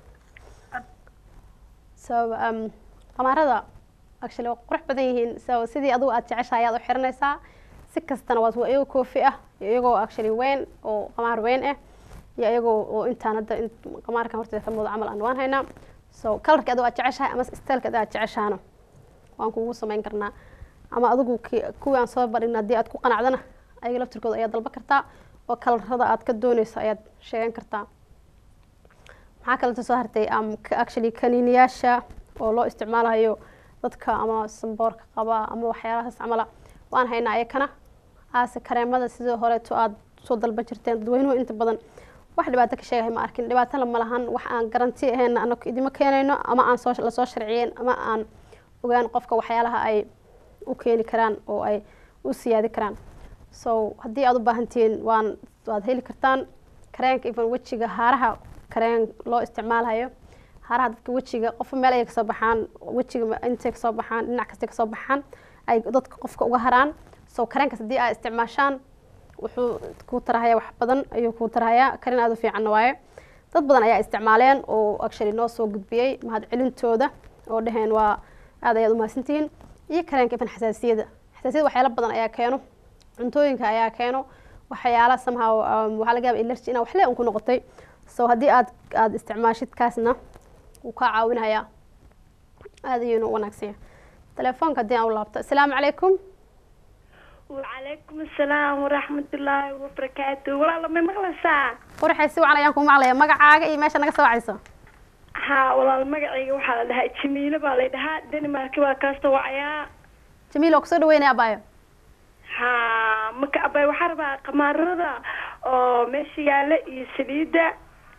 Speaker 1: so um, qamaarada actually waa qurux badan yihiin so sidii adigu aad jeceshahay ayaad u xiranaysaa si kastana waa iyagoo koofi ah iyo iyagoo actually weyn oo qamaar weyn ah iyo iyagoo oo intaan hadda in qamaarkan horteeda ka muuqda camal aan waan haynaa so kalarka adigu aad jeceshahay ama styleka adigu aad jeceshaana waan kugu samayn karnaa ama adigu ki- kuwii aan soo badhigna haddii aad ku qanacdana ayaga laftirkooda ayaad dalban kartaa oo kalarada aad ka dooneyso ayaad sheegan kartaa maxaa kaleta soo hartay um, ka- actually kaniiniyaasha oo loo isticmaalayo dadka ama samboorka qaba ama waxyaalahaas camala waan haynaa ayakana aase kareemada sidoo horeeto aad soo dalban jirteen dadweynuhu inta badan wax dhibaato ka sheegahay ma arkin dhibaatana ma lahan wax aan garanti ahayn anaku idima keenayno ama aan soo lasoo sharciyeen ama aan ogaan qofka waxyaalaha ay u keeni karaan oo ay u siyaadi karaan so haddii aad u baahantihiin waan waad heli kartaan kareenka even wejiga haaraha kareen loo isticmaalayo haaraha dadka wejiga qofka meel ayay kasoo baxaan wejiga ma- intay kasoo baxaan dhinac kastay kasoo baxaan ay dadka qofka uga haraan so kareenkaas haddii aad isticmaashaan wuxuu kuu tarahaya wax badan ayuu kuu tarahayaa karin aada u fiicanna waaye dad badan ayaa isticmaaleen oo actually noo soo gudbiyey mahad celintooda oo dhaheen waa aad ayaad umahadsantihiin iyo kareenka ifan xasaasiyada xasaasiyada waxyaalo badan ayaa keeno cuntooyinka ayaa keeno waxyaala somehow um, waxaa laga yaaba allergy inaa waxle un ku noqotay so haddii aad aad isticmaashid kaasna wuu kaa caawinayaa aad ayuuna u wanaagsan yahay telefoonka haddii aan u laabto asalaamu calaykum
Speaker 11: وعليكم السلام ورحمة الله وبركاته والله ما مغلسا
Speaker 1: qurxay si wacan ayaan kuu maqlaya magacaaga iyo meesha naga soo wacayso
Speaker 11: ها والله المقعي وحال لها جميلة بالي لها دنمارك وكاستو وعيا
Speaker 1: jamiil oo kusoo dhaweynaya abaayo
Speaker 11: ها مكا أباي وحربا قمارة oo meesha yaala iyo saliida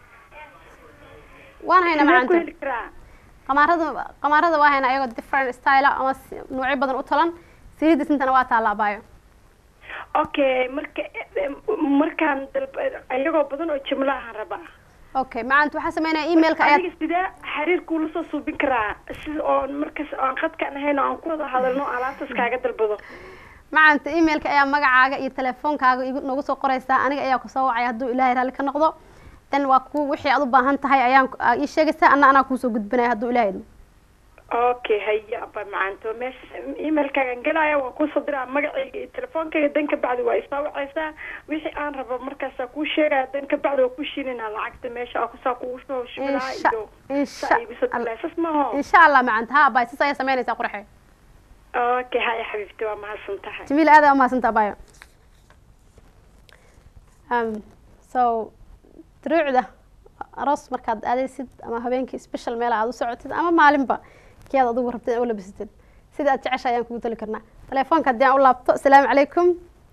Speaker 1: waan haynaa
Speaker 11: Sidee ku
Speaker 1: macaanta
Speaker 11: heli karaa
Speaker 1: qamaarada qamaarada waa haynaa iyagoo different style ah ama si- noocyo badan u talan saliidda sintana waa taalla abaayo
Speaker 11: okay marka markaan dalb ayagoo badan oo jimlo ahaan rabaa
Speaker 1: okay macaanta waxaa sameynaya emailka ayaad
Speaker 11: adiga sidee xiriirkuu lasoo suubin karaa sida oon markas aan qadkaan ahayn oo aan ku wada hadalno alaabtaas kaaga dalbado
Speaker 1: macaanta emailka ayaa magacaaga iyo telefoonkaaga igu noogu soo qoraysaa aniga ayaa kusoo wacaya hadduu ilaahay raalli ka noqdo dan waa ku wixii aad u baahan tahay ayaan aa ii sheegaysaa anna anaa kuusoo gudbinaya hadduu ilaahay idmo
Speaker 11: okay haya aba macanto meesha emailkaagan gelaya waan kuusoo diraa magacayga iyo telefoonkayga dan ka bacdi waa isoo wacaysaa wixii aan rabo markaasaa kuu sheegaya dan ka bacdi waa ku shiilinaa lacagta meesha aa kusaa kugu soo shubinaa
Speaker 1: insha
Speaker 11: iyo
Speaker 1: insha
Speaker 11: saa iibisoo dilaysas maho
Speaker 1: insha allah macaanta ha abaay sis ayaa sameynaysaa qurxe
Speaker 11: okay haya xabiibti waa mahadsan tahay
Speaker 1: jamiil aad aa umahadsanta abayo um, so duruucda aroos markaad aadaysid ama habeenkii special meel aad u socotid ama maalinba kii aad adigu rabtid inaad u labisatid sida aad jecesha ayaan kugu tali karnaa telefoonka haddii aan u laabto asalaamu calaykum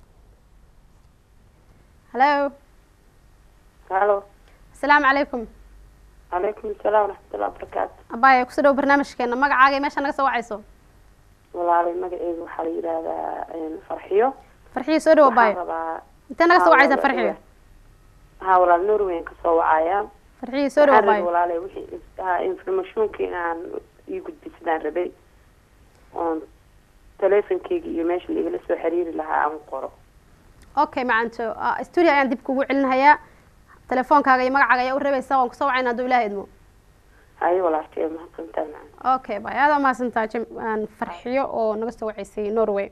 Speaker 1: hallo
Speaker 2: halo
Speaker 1: asalaamu calaykum
Speaker 2: calaykum asalaam waraxmatullahi wabarakaatu
Speaker 1: abaayo kusoo dhawo barnaamijkeena magacaaga iyo meesha naga soo wacayso
Speaker 2: walaalay magaceyga waxaa la yidhaahdaa farxiyo
Speaker 1: farxiyo soo dhawo
Speaker 2: waxaan
Speaker 1: abaayo
Speaker 2: rabaa
Speaker 1: intee naga soo
Speaker 2: Haa,
Speaker 1: wacaysaa
Speaker 2: walaal-
Speaker 1: farxiyo
Speaker 2: haa walaal norweyn kasoo wacaya
Speaker 1: farxiyo soo dhawo
Speaker 2: waxaan rabay
Speaker 1: abaayo
Speaker 2: walaalay wixii haa informationka inaan ii gudbisadaan rabay oon teleefonkeyga iyo meesha laigala soo xiriiri lahaa aan qoro
Speaker 1: okay macanto ah, studio ayaan dib kugu celinayaa telefoonkaaga iyo magacaaga ayaa u rebaysaa waan kusoo wacayna hadduu ilaahay idmo
Speaker 2: haye walaalkay mahadsantahay macana
Speaker 1: okay bay aad umahadsantaha jim aan farxiyo oo naga soo waceysay norway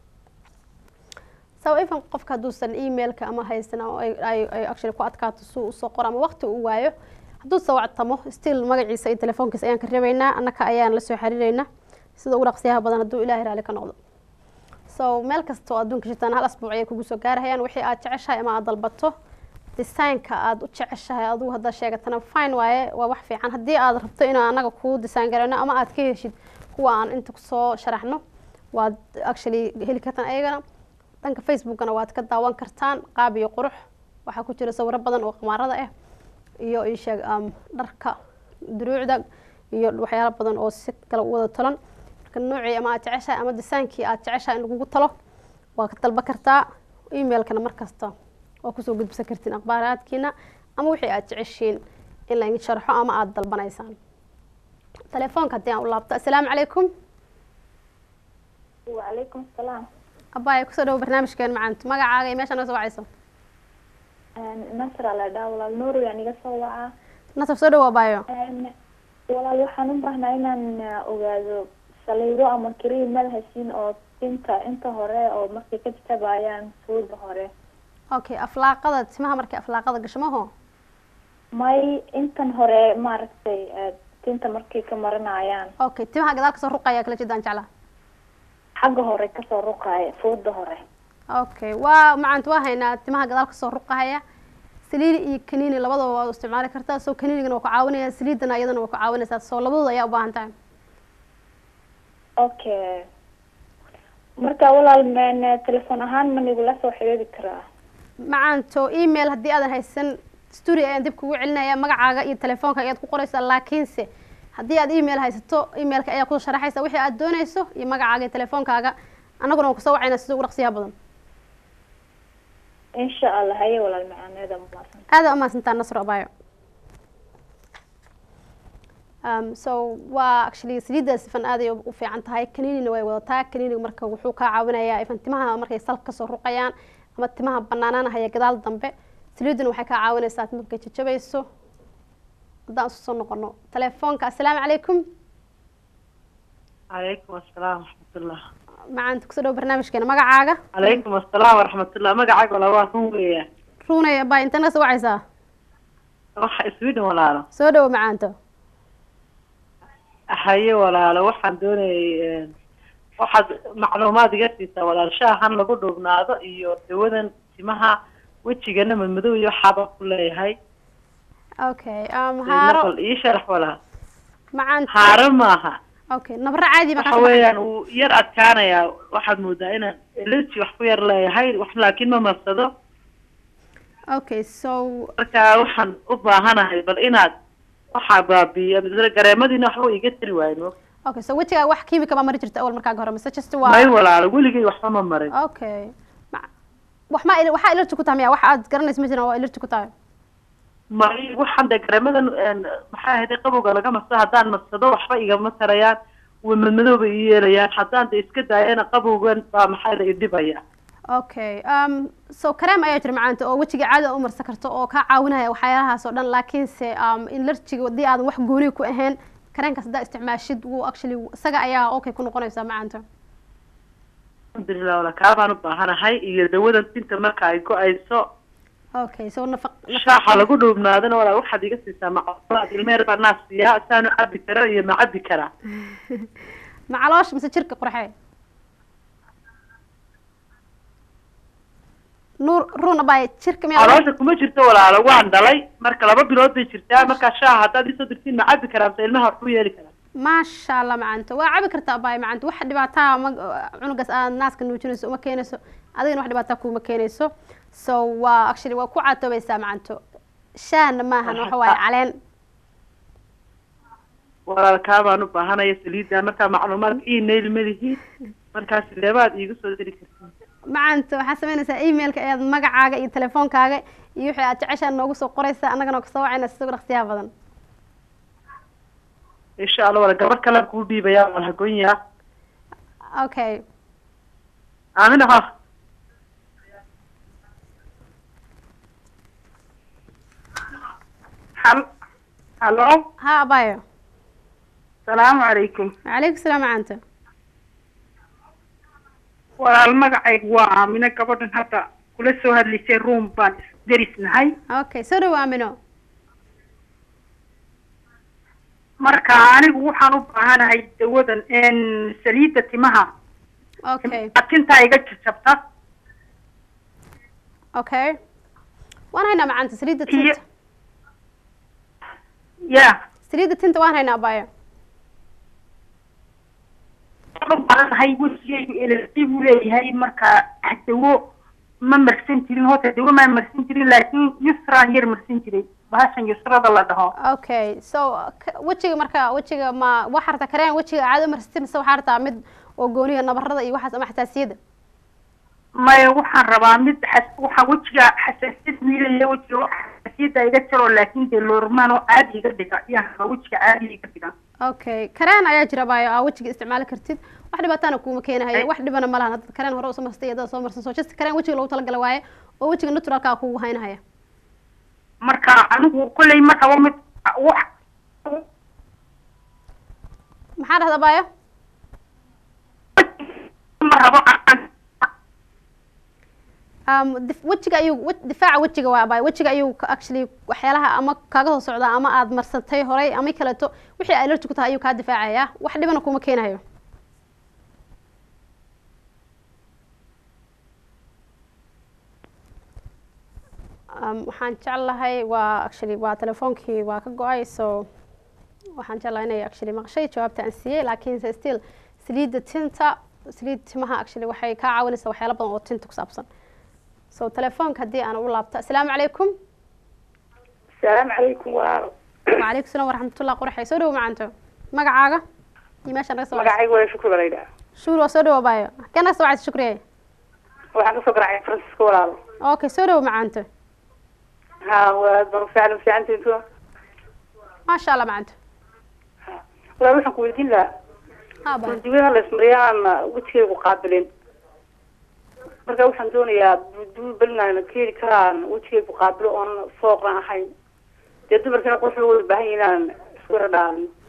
Speaker 1: so even qofka hadduusan emailka ama haysan oo ay ay- ay actually ku adkaato si uu usoo qoro ama waqti uu waayo hadduu soo wactamo still magaciisa iyo telefoonkiisa ayaan ka rebaynaa annaka ayaan la soo xiriireynaa sida ugu dhaqsiyaha badan hadduu ilaahay raali ka noqdo so meel kasta oo adduunka jirtaan hal asbuuc ayay kugu soo gaarahayaan wixii aad jeceshahay ama aad dalbato designka aad u jeceshahay adigu haddaa sheegatana fine waaye waa wax fiican haddii aad rabto inaan anaga kuu design garayno ama aad ka heshid kuwa aan inta kusoo sharaxno waad actually heli kartaan ayagana dhanka facebookana waad ka daawan kartaan qaab iyo qurux waxaa ku jira sawiro badan oo qamaarada ah iyo isheeg um, dharka duruucda iyo waxyaalo badan oo si kale u wada tolan marka noocii ama aad jeceshahay ama designkii aad jeceshahay in lagugu talo waa ka dalba kartaa emailkana markasta waa kusoo gudbisan kartiin akhbaaraadkiina ama wixii aad jeceshiin in laydin sharxo ama aada dalbanaysaan telefoonka haddii aan u laabto assalaamu calaykum
Speaker 6: وعليكم السلام
Speaker 1: abbaaya kusoo dhawo barnaamijkeen macaanto magacaaga iyo meesha naga soo wacayso
Speaker 6: nasr ala dhaa walaal nuur yaa niga soo wacaa
Speaker 1: nasab soo dhawo abaayo
Speaker 6: walaal waxaan u baahnaa inaan uh, ogaado saliido ama kariim meel heshin oo tinta inta hore oo markay ka jatabayaan fooda hore
Speaker 1: okay aflaaqada timaha markay aflaaqada gasho maho
Speaker 6: may intan hore maaragtay uh, tinta markay ka marinayaan
Speaker 1: okay timaha gadaal kasoo ruqaya kala jeedaan jeclaa
Speaker 6: xagga hore kasoo ruqaaya fooda hore
Speaker 1: okay waa macaanta waa haynaa timaha gadaal kasoo ruqahaya saliidi iyo kaniini labadaba waa u isticmaali kartaa soo kaniinigana waa ku caawinaya saliidana iyadana waa ku caawinaysaa soo labadooda ayaa u baahan tahay
Speaker 6: okay marka walaal man telefoon ahaan ma nigula soo xiriiri karaa
Speaker 1: macaanto email haddii aadan haysan studio ayaan dib kugu celinaya magacaaga iyo telefoonka ayaad ku qoraysaa laakiinse haddii aad email haysato emailka ayaa ku sharaxaysa wixii aad doonayso iyo magacaaga iyo telefoonkaaga annaguna waan kusoo wacayna sida ugu dhaqsiyaha badan
Speaker 6: insha allah haye walaal macaaneeda maasan
Speaker 1: aada umahadsantaa nasro abayo um, so waa actually saliiddaas ifan aaday u fiican tahay kaniinina way wadataa kaniiniga marka wuxuu kaa caawinayaa ifan timaha markay salka kasoo ruqayaan ama timaha banaanaanahaya gadaal dambe saliidduna waxay kaa caawinaysaa tima markay jajabayso haddaan isu soo noqono telefoonka assalaamu calaykum
Speaker 12: calaykum asalaam waraxmatullah
Speaker 1: macaanta kusoo dhawo barnaamijkeena magacaaga
Speaker 12: calaykum asalaam waraxmatullah magacaaga walaal waa run weeya
Speaker 1: runay abaa inta naga soo wacaysaa
Speaker 12: waxa sweden walaalo
Speaker 1: soo dhawo macaanto
Speaker 12: haye walaalo waxaan doonayay waxaad macluumaad iga siisaa walaal shaahan lagu dhuubnaado iyo dawadan timaha wejigana madmadow iyo waxaaba ku leeyahay
Speaker 1: okay um, haaro
Speaker 12: naqal ii sharax walaal
Speaker 1: macaanta
Speaker 12: haaro maaha
Speaker 1: okay nabro caadi ma
Speaker 12: waxa weeyaan uu yar adkaanayaa waxaad moodaa inaan elergy wax ku yar leeyahay wax laakiin ma marsado
Speaker 1: okay so
Speaker 12: marka waxaan u baahanahay bal inaad waxaa baabiiya gareemadiina waxba iga tari waayo
Speaker 1: okay so wejigaa wax kiimika baa mari jirta awal markaaga hore mise just waa
Speaker 12: may walaalo weligay waxba ma marin
Speaker 1: okay Ma- wax ma waxaa ilarti ku tahay miya wax aad garanaysa ma jiran waa ilarti ku tahay
Speaker 12: may waxaan dee gareemadan maxay ahayd qabowga laga marsado haddaan marsado waxba igama tarayaan way madmadooba ii yeelayaan haddaan de iska daayana qabowgan baa maxay la idhibaya
Speaker 1: okay um, so kareem ayaa jira macaanta oo wejiga caadi u marsan karto oo kaa caawinaya waxyaalahaas oo dhan laakiinse um, ilarjiga haddii aadan wax gooni ku ahayn kareenkaas haddaa isticmaashid wuu actually isaga ayaa okay ku noqonaysaa macaanta
Speaker 12: alxamdulilah wala kaa baan u baahanahay iyo dawadan tinta marka ay go-ayso
Speaker 1: okay so nafaq
Speaker 12: shaaxa lagu dhuubnaadana walaa waxaad iga siisaa macluumaad ilmeer baa naas siiyaa saanu cabi kara iyo ma cabi karaa
Speaker 1: macaloosh mise jirka qurxe nuur runa baa jirka miyaa
Speaker 12: caloosha kuma jirto walaalo waan dhalay marka laba bilood bay jirtaa markaa shaaha haddaad isoo dirtiin ma cabi karaa mise ilmaha wax ku yeeli karaa
Speaker 1: maasha allah macaanta waa cabi kartaa baay macaanta wax dhibaataa ma cunugaas aad naaska nuujinayso uma keenayso adigana wax dhibaataa kuma keenayso so waa actually waa ku caatoobaysaa macanto shaahna maahan waxa waaye caleen
Speaker 12: walaal kaa baan u baahanaya saliidda markaa macluumaadka email malihiin markaa sideebaad iigu soo diri kartiin
Speaker 1: macaanta waxaa samaynaysaa emailka ayaad magacaaga iyo telefoonkaaga iyo wixii aad jeceshaa noogu soo qoraysaa annagana kasoo wacayna si dhaqsiyaha badan
Speaker 12: insha allah wala gabar kalean kuu dhiibayaa waan hagoonyaa
Speaker 1: okay
Speaker 12: aamina ha
Speaker 8: hal halo
Speaker 1: ha abayo
Speaker 8: salaamu calaykum
Speaker 1: wacalaykum salaam macaanta
Speaker 8: walaal magacaygu waa aamino gabadhan hadda kula soo hadlaysay room baan isderisnahay
Speaker 1: okay soo dhawo aamino
Speaker 8: marka anigu waxaan u baahanahay dawadan saliidda timaha
Speaker 1: okay
Speaker 8: tintaa iga jajabta
Speaker 1: okay waan haynaa macaanta saliidda tinta
Speaker 8: ya
Speaker 1: saliidda tinta waan haynaa abayo
Speaker 8: waxaan u baahanahay wejigaygu elerji buu leeyahay marka dawo ma marsan jirin horta dawo maa marsan jirin laakiin yusraan yar marsan jiray bahashan yusrada la dhaho
Speaker 1: okay so k- wejiga marka wejiga ma waxaa rabtaa kareen wejiga caado marsatay mise waxaa rabtaa mid oo gooniga nabarada iyo waxaas ama xasaasiyada
Speaker 8: maya waxaan rabaa mid xas waxaa wejiga xasaasiyad wiilaya wejiga waxa xasaasiyadda iga jaro laakiin dee loormaan oo caadi iga dhiga ayaan rabaa wejiga caadi iga dhiga
Speaker 1: okay kareen ayaa jira bayo aa wejiga isticmaali kartid wax dhibaatana kuuma keenahayo wax dhibana ma lahan hadda kareen hore usoo marsatay iyo dad soo marsan so just kareen wejiga loogu talagalay waaye oo wejiga naturalkaa kugu haynahaya
Speaker 8: marka anigu kolley ma rabo mid wax
Speaker 1: maxaa dhahda bayo
Speaker 8: ma rabo
Speaker 1: um, dif- wejiga ayuu we- difaaca wejiga waa bayo wejiga ayuu ka- actually waxyaalaha ama kaaga soo socdaa ama aad marsatay horay ama kaleeto wixii allergy ku tahay ayuu kaa difaacaya wax dhibana kuma keenayo um, waxaan jeclahay waa actually waa telefoonkii waa ka go-ay so waxaan jeclahay inay actually maqshay jawaabta aan siiyey laakiinse still saliidda tinta saliid timaha actually waxay kaa caawinaysaa waxyaalo badan oo tinta ku saabsan so telefoonka haddii aan u laabto asalaamu calaykum
Speaker 11: asalaamu calaykum walaalo
Speaker 1: wacalaykum salaam waraxmatullah quraxay soo dhawo macanto magacaaga iyo meesha naga soo wacaysa
Speaker 11: magacaygu waa shukri baa la yidhaha
Speaker 1: shuur waa soo dhawo baayo kee naga soo wacaysa shukriye
Speaker 11: waxaan kasoo garacay francisco walaalo
Speaker 1: okay soo dhawo macanto
Speaker 11: ha waa baan fiican fiicantiin tuwa
Speaker 1: maasha allah macanto
Speaker 11: walaal waxaan ku weydiin lahaa
Speaker 1: ha baayo
Speaker 11: duwaha la ismariyaa aan wejigaygu qaabilin marka waxaan doonayaa duul belinayna ka heli karaan wejigaygu qaabilo oon fooqna ahayn dee dumarkina quruxda way baahan yihiin inaan isku yara dhaalin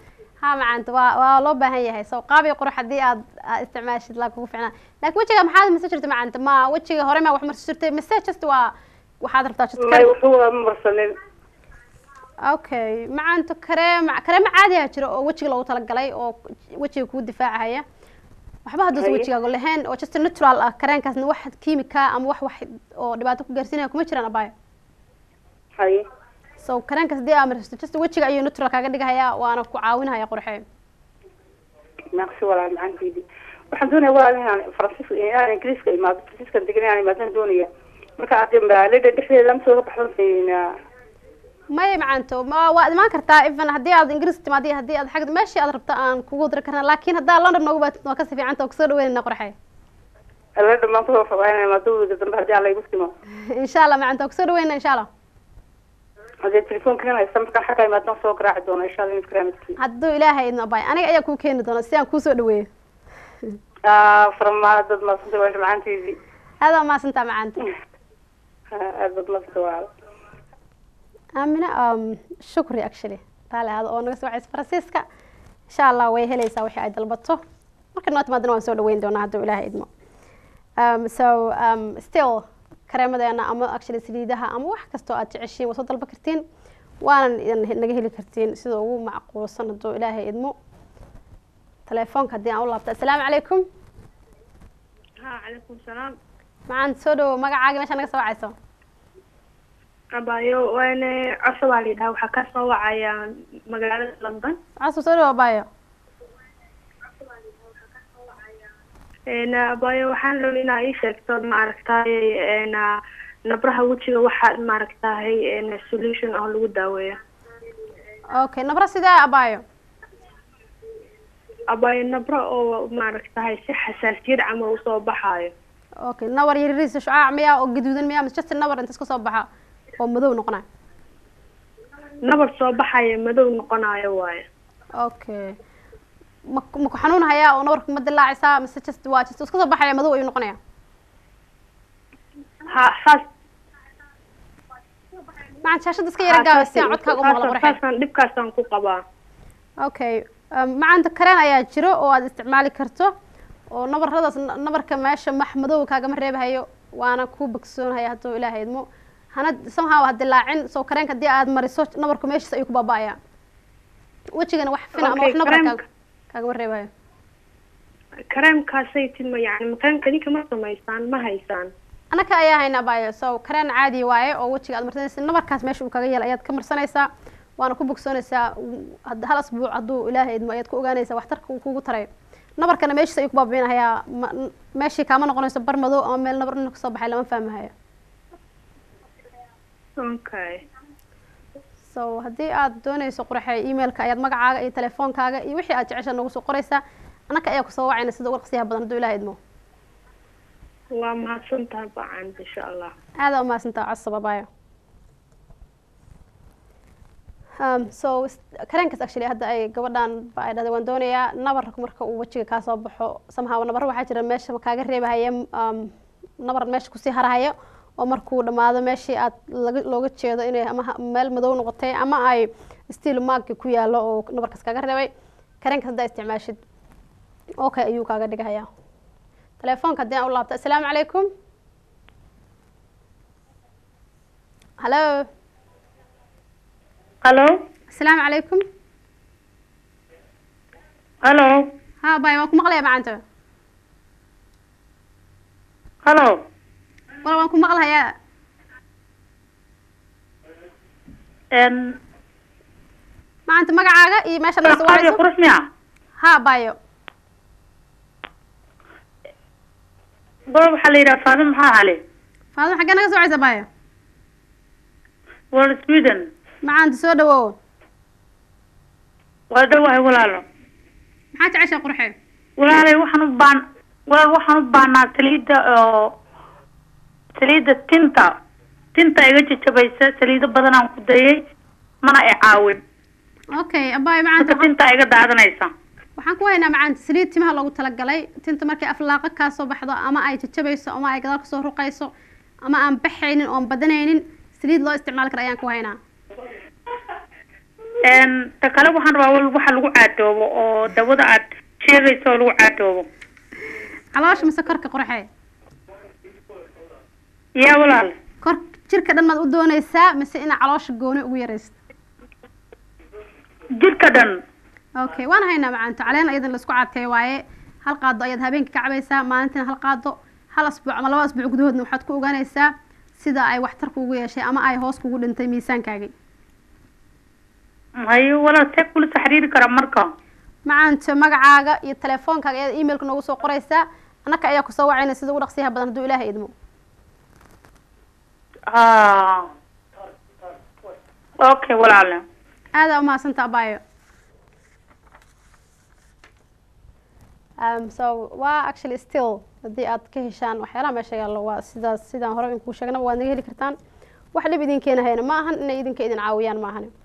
Speaker 1: ha macaanta waa waa loo baahan yahay soo qaab iyo qurux haddii aad aad isticmaashid laa kugu ficnaa laakiin wejiga maxaad mase jirta macaanta ma wejiga hore ma wax marsi jirtay mise just waa waxaad rabtaa just
Speaker 5: may wuxuu ma marsanin
Speaker 1: okay macaanta kareem kareema caadiyaa jira oo wejiga loogu talagalay oo wejiga kugu difaacaya waxba hadduusan
Speaker 5: Haye.
Speaker 1: wejigaagu lahayn oo just natural ah kareenkaasna wax kiimika ama wax wax oo dhibaato ku gaarsiinaya kuma jiraan abaayo
Speaker 5: haye
Speaker 1: so kareenkaas haddii aa maristo just wejiga ayuu natural kaaga dhigahaya waana ku caawinaya qurxee
Speaker 13: naqsi walaal macanteedi waxaan doonaya walaal inaan faransiiska inaan ingiriiska imaado faransiiskan degan inaan imaadaan doonaya marka aad magaalada dhexdeeda lama soo baxdo
Speaker 1: maya macaanto ma waad imaan kartaa even haddii aad ingiriis timaad iyo haddii aad xag meeshii aad rabto aan kugu diri karna laakiin haddaa london noogu baatid waa kasi fiicanta oo kusoo dhaweynayna qurxee
Speaker 13: alla dhamaan kusoo fabaynaya maadowda dambe haddii alla igu timo
Speaker 1: insha allah macaanta waa kusoo dhaweynayna insha allah
Speaker 13: hadee telefoonkan haysta markaan xagga imaadaan soo garaaci doona insha allah infraamidki
Speaker 1: hadduu ilaahay idin abay aniga ayaa kuu keeni doona si aan kuusoo dhaweeyo
Speaker 13: farmaa dad maasanta waa macanteedii
Speaker 1: aad waa maasantaa macaanta
Speaker 13: aad bad maasanta walaal
Speaker 1: aamina um, shukri actually taale aada oo naga soo wacaysa faransiiska insha allah way helaysaa wixii ay dalbato marka noo timaadana waan soo dhaweyn doonaa hadduu ilaahay idmo um, so um, still kareemadeena ama actually saliidaha ama wax kastoo aad jeceshiin waa soo dalba kartiin waanan idin naga heli kartiin sida ugu macquulsan hadduu ilaahay idmo telefoonka haddii aan u laabto assalaamu calaykum
Speaker 14: ha calaykum salaam
Speaker 1: macaan soo dhawo magacaaga meesha naga soo wacayso
Speaker 14: abayo waana cosho baa la yidhaha waxaa ka soo wacaya magaalada london
Speaker 1: casu soo dhawo abayo
Speaker 14: n abayo waxaan rabay inaa ii sheegto maaragtay n nabraha wejiga waxaa maaragtahay n solution oo lagu daaweeyo
Speaker 1: okay nabra sidee abayo
Speaker 14: abayo nabro oo maaragtahay si xasaasiyad camal usoo baxaayo
Speaker 1: okay nabar yaryariisa shucaac miyaa oo gaduudan miyaa mise just nabar inta iska soo baxa oo madow noqonayo
Speaker 14: nabar soo baxaya madow noqonayo waayo
Speaker 1: okay ma ma ku xanuun hayaa oo nabarka ma dilaacaysaa mise just waa just iska soo baxaya madow ayuu noqonaya
Speaker 14: ha saas
Speaker 1: macan shaashada iska yara gaawa si aan codkaaga u maqlo qurxay
Speaker 14: saasaan dhibkaasaan ku qabaa
Speaker 1: okay um, macanta kareen ayaa jiro oo aad isticmaali karto oo nabaradaas nabarka meesha max madow kaagama reebahayo waana ku bogsoonhaya hadduu ilaahay idmo hana somehow ha dilaacin soo kareenka haddii aad mariso nabarku meeshiis ayuu ku baaba'aya wejigana wax fina ama
Speaker 14: Okay,
Speaker 1: wax nabar
Speaker 14: kareemka-
Speaker 1: kaag- kaagama reebahayo
Speaker 14: kareemkaasay tima yani makaanka ninka ma samaysaan ma haysaan
Speaker 1: anaka ayaa hayna abayo so kareen caadi waaye oo wejiga aad marsanaysa nabarkaas meesha uu kaga yeelay ayaad ka marsanaysaa waana ku bogsoonaysaa w- had- hal asbuuc hadduu ilaahay idmo ayaad ku ogaanaysaa waxtarka uu kugu tarayo nabarkana meeshiis ayuu ku baabiinahayaa ma- n- meeshii kaama noqonayso bar madow ama meel nabar ina kasoo baxay lama fahmahayo
Speaker 14: okay
Speaker 1: so haddii aad doonayso qurxay emailka ayaad magacaaga iyo telefoonkaaga iyo wixii aad jecesha noogu soo qoraysaa anaka ayaa kusoo wacayna sida ugu dhaqsiyaha badan hadduu ilaahay idmo
Speaker 14: waa mahadsantahay bacan insha allah
Speaker 1: aada umahadsantaa cosab abayo um, so s- kareenkaas actually hadda ay gabadhan ba ay dhahday waan doonayaa nabar marka uu wejiga kaa soo baxo somehow nabar waxaa jira meesha kaaga reebahaya um, nabar meesha kusii harahayo oo markuu dhamaado meeshii aad laga looga jeedo inay ama ha- meel madow noqotay ama ay stiil maagki ku yaalo oo nabarkaas kaaga reebay kareenkaas haddaa isticmaashid okay ayuu kaaga dhigahaya telefoonka haddii aan u laabto assalaamu calaykum hallo
Speaker 15: Hello?
Speaker 1: asalaamu calaykum
Speaker 15: Hello?
Speaker 1: ha bay waan ku maqlaya macanta
Speaker 15: Hello?
Speaker 1: wal waan ku maqlayaa
Speaker 15: En
Speaker 1: macanta magacaaga iyo meesha naga soo
Speaker 15: Qaadi
Speaker 1: wacayso
Speaker 15: qurux miya?
Speaker 1: ha bayo
Speaker 15: Bal waxaa la yidhaha Faadim maxaa hale?
Speaker 1: faadimo xaggee naga soo wacaysa bayo
Speaker 15: World Sweden.
Speaker 1: macanta soo dhawow
Speaker 15: Waa dhawahay walaalo.
Speaker 1: maxaa jecesha qurxe
Speaker 15: Walaalay waxaan u baan walaal waxaan u baanaa saliida oo saliida tinta tinta iga jajabaysa saliido badan aan ku dayay mana i caawin
Speaker 1: okay abayo
Speaker 15: marka
Speaker 1: macanta
Speaker 15: tinta iga daadanaysa
Speaker 1: waxaan ku haynaa macanta saliid timaha loogu talagalay tinta markay aflaaqa kaa soo baxdo ama ay jajabayso ama ay gadaal kasoo ruqayso ama aan baxaynin oon badanaynin saliid loo isticmaali kara ayaan ku haynaa
Speaker 15: Een, ta kale waxaan rabaa wal- waxa lagu caadoobo oo dawada aad sheegayso oo lagu caadoobo
Speaker 1: caloosha mise korka qurxee
Speaker 15: yaa walaal
Speaker 1: kor jirka dhan maad u doonaysaa mise ina caloosha gooni ugu yaraysto
Speaker 15: jirka dhan
Speaker 1: okay waan haynaa macaanto caleen ayadan laisku cadkeeyo waaye hal qaado ayaad habeenkii ka cabaysaa maalintiina hal qaado hal asbuuc ama laba asbuuc gudahoodna waxaad ku ogaanaysaa sida ay waxtar kuugu yeeshay ama ay hoos kugu dhintay miisaankaagii
Speaker 15: hayo walaal see kula soo xiriiri kara marka
Speaker 1: macaanto magacaaga iyo telefoonkaaga ayaad emailka noogu soo qoraysaa annaka ayaa kusoo wacayna sida ugu dhaqsiyaha badan hadduu ilaahay idmo
Speaker 15: ah okay walaale
Speaker 1: aadaa umahadsanta abayo um, so waa actually still haddii aad ka heshaan waxyaalaha meesha yaallo waa sidaas sidaan hore inkuu sheegnaba waad naga heli kartaan wax dhib idin keenahayna ma ahan inay idinka idin caawiyaan ma ahani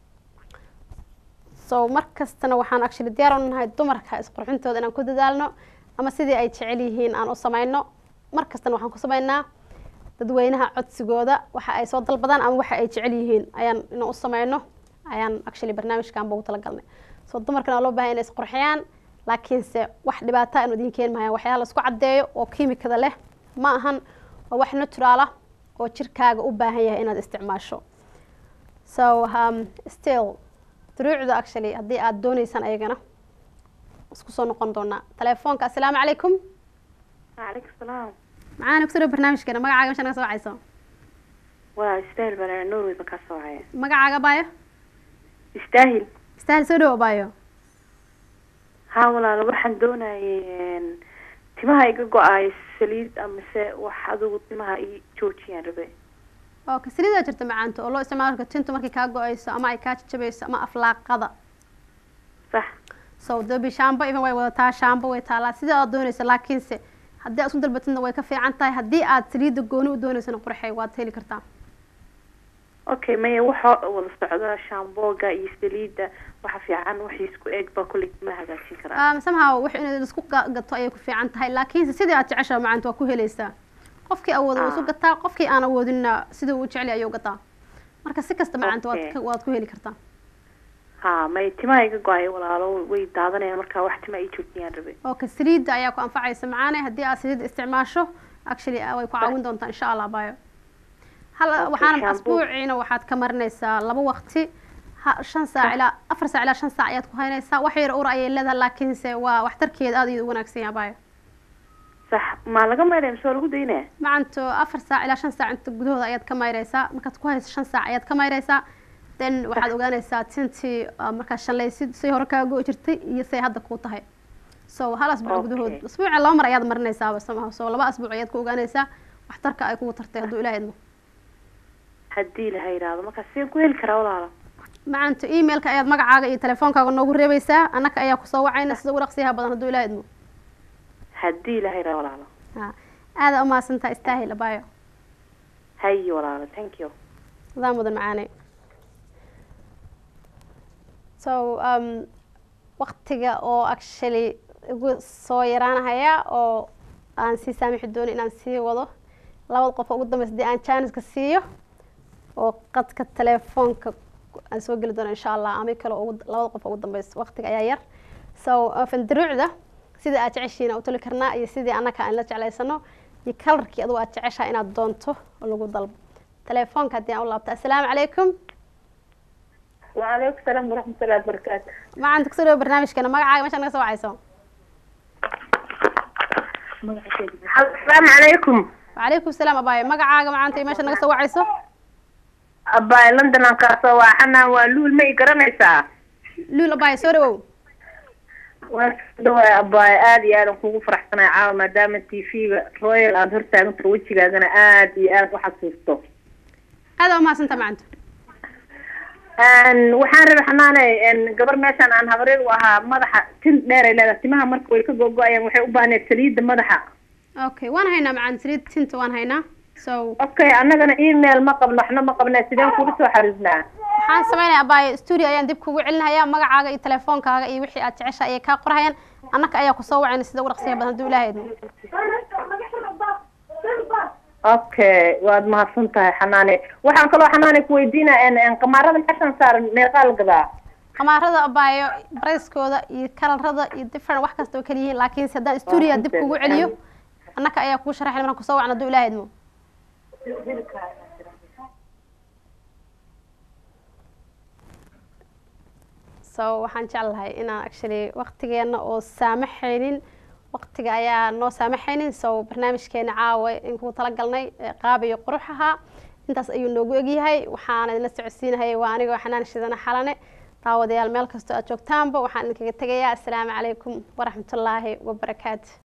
Speaker 1: so mar kastana waxaan actually diyaar u nahay dumarka isqurxintooda inaan ku dadaalno ama sidii ay jecel yihiin aan u samayno mar kastana waxaan ku samaynaa dadweynaha codsigooda waxa ay soo dalbadaan ama waxa ay jecel yihiin ayaan inaan u samayno ayaan actually barnaamijkan ugu talagalnay so dumarkana waa loo baahan inay isqurxiyaan laakiinse wax dhibaata inu idin keeni maayan waxyaala laisku caddeeyo oo kiimikada leh ma ahan waa wax natural ah oo jirkaaga u baahan yahay inaad isticmaasho so um, still duruucda actually haddii aad dooneysaan ayagana isku soo noqon doonaa telefoonka assalaamu calaykum
Speaker 16: وعليكم السلام
Speaker 1: macaana kusoo dhawo barnaamijkeena magacaaga mesha naga soo wacayso
Speaker 16: واستاهل بنا نور بكاسو هاي
Speaker 1: magacaaga baayo
Speaker 16: يستاهل
Speaker 1: istaahil soo dhawo baayo
Speaker 16: ها ولا waxaan doonayay timaha iga go-ay saliid amase wax adigu timaha i joojiyaan rabe
Speaker 1: okay saliidaa jirta macaanta oo loo isticmaalo marka tintu markay kaa go-ayso ama ay kaa jajabayso ama aflaaqada
Speaker 16: sax
Speaker 1: so dabi shaambo even way wadataa shaambo way taalaa sida aad doonayso laakiinse haddii aad isku dalbatidna way ka fiican tahay haddii aad saliidda gooni u dooneysana qurxey waad heli kartaa
Speaker 16: okay maya waxa wada socda shaambooga iyo saliida waxa fiican wax isku eeg baa kulli ma hagaajin karaa
Speaker 1: um, somehow wax in isku ga- gato ayay ku fiican tahay laakiinse sidii aad jeceshaa macaanta waa ku helaysaa qofkii awooda wuu isu gataa qofkii aan awoodinna sidii uu jecel yahay ayuu gataa marka si kasta macaanta waad
Speaker 16: Okay.
Speaker 1: ka- waad ku heli kartaa
Speaker 16: ha may timaha iga go-ay walaalo way daadanayaan marka wax tima i joojiyaan rabe
Speaker 1: okay saliidda ayaa ku anfacaysa macaane haddii aad saliidda isticmaasho actually ah, way ku caawin doontaa insha allah bayo hal
Speaker 16: Okay,
Speaker 1: waxaana
Speaker 16: shampoo.
Speaker 1: asbuuciina waxaad ka marinaysaa laba waqti ha shan saac ilaa afar saac ilaa shan saac ayaad ku haynaysaa wax yar ur ayay leedahay laakiinse waa waxtarkeeda aad iyo u wanaagsan yahay bayo
Speaker 16: sax ma laga maydhay mise waa lagu daynaya
Speaker 1: macanto afar saac ilaa shan saac inta gudahooda ayaad ka mayraysaa markaad ku hayso shan saac ayaad ka mayraysaa then waxaad ogaanaysaa tintii ah, markaad shallaysid say hore kaa go jirtay iyo say hadda kuu tahay so hal asbuuc gudahood
Speaker 16: Okay.
Speaker 1: asbuuca laba mar ayaad marinaysaaba somaha so laba asbuuc ayaad ku ogaanaysaa waxtarka ay kugu tartay hadduu ilaah idmo
Speaker 16: haddii laha yidhaahdo marka sideen ku heli karaa walaalo
Speaker 1: macanto emailka ayaad magacaaga iyo telefoonkaaga noogu reebaysaa annaka ayaa kusoo wacayna sida ugu dhaqsiyaha badan hadduu ilaah idmo
Speaker 16: haddii laha yidhaahdo walaalo
Speaker 1: ha aada umahadsantaa istaahil abayo
Speaker 16: hayi walaalo thank you
Speaker 1: adaa mudan macaane so um, waqtiga oo actually igu soo yaraanahaya oo aan sii saamixi doonin inaan sii wado labada qof oo ugu dambeysa haddii aan janiska siiyo oo qadka telefoonka aan soo geli doono insha allah ama kale oo ugu- labada qof oo ugu dambeysa waqtiga ayaa yar so uh, fandaruucda sidii aad jeceshiin aan u toli karnaa iyo sidii annaka aan la jeclaysano iyo kalarkii adugu aad jeceshaa inaad doonto oo lagu dalbo telefoonka haddii aan u laabto assalaamu calaykum
Speaker 17: وعليكم السلام ورحمة الله وبركاته
Speaker 1: macaanta kusoo dhawo barnaamijkeena magacaaga meesha naga soo wacayso
Speaker 17: السلام عليكم
Speaker 1: وعليكم السلام abaayo magacaaga macaanta iyo meesha naga soo wacayso
Speaker 17: أباي لندن أن كاسو وحنا ولول ما يقرنيسا
Speaker 1: luul abaayo soo dhawow
Speaker 17: waa abaay aad iyo aad aan kugu faraxsanahay caawa maadaama t v-ga royal aada hortaaganto wejigaagana aad iyo aad u xasuusto
Speaker 1: aada umahadsantaa macanto
Speaker 17: waxaan rabay xanaanay gabar meeshaan aan habareer u ahaa madaxa tin dheer ay leedahay timaha marka way ka gogo-ayaan waxay u baahneed saliidda madaxa
Speaker 1: okay waan haynaa macaan saliid tinta waan haynaa so
Speaker 17: okay annagana email ma qabno waxna ma qabna sideen kugu soo xariirnaa
Speaker 1: waxaan sameynaya abaayo studio ayaan dib kugu celinaya magacaaga iyo telefoonkaaga iyo wixii aad jecesha ayay kaa qorhayaan annaka ayaa kusoo wacayna sida ugu dhaqsiya badan hadduu ilaahay idmo
Speaker 17: okay waad mahadsan tahay xanaane waxaan kaloo xanaane kuweydiinaa qamaarada meeshan saaran meeqaa la gadaa
Speaker 1: qamaarada abaayo barayskooda iyo kalarada iyo different wax kasta way kala yihiin laakiinse haddaan stuudiya dib kugu celiyo annaka ayaa kugu sharaxay markaan kusoo wacna hadduu ilaaha idmo so waxaan jeclahay inaan actually waqtigeena oo saamaxaynin waqtiga ayaa noo saamaxaynin so barnaamijkeena caawa in kugu talagalnay qaab iyo qurux ahaa intaas ayuu noogu egyahay waxaan idinla socodsiinahay waa anigoo xanaan shidana xalane daawadayaal meel kastoo aad joogtaanba waxaan idinkaga tegayaa assalaamu calaykum waraxmatullaahi wabarakaatu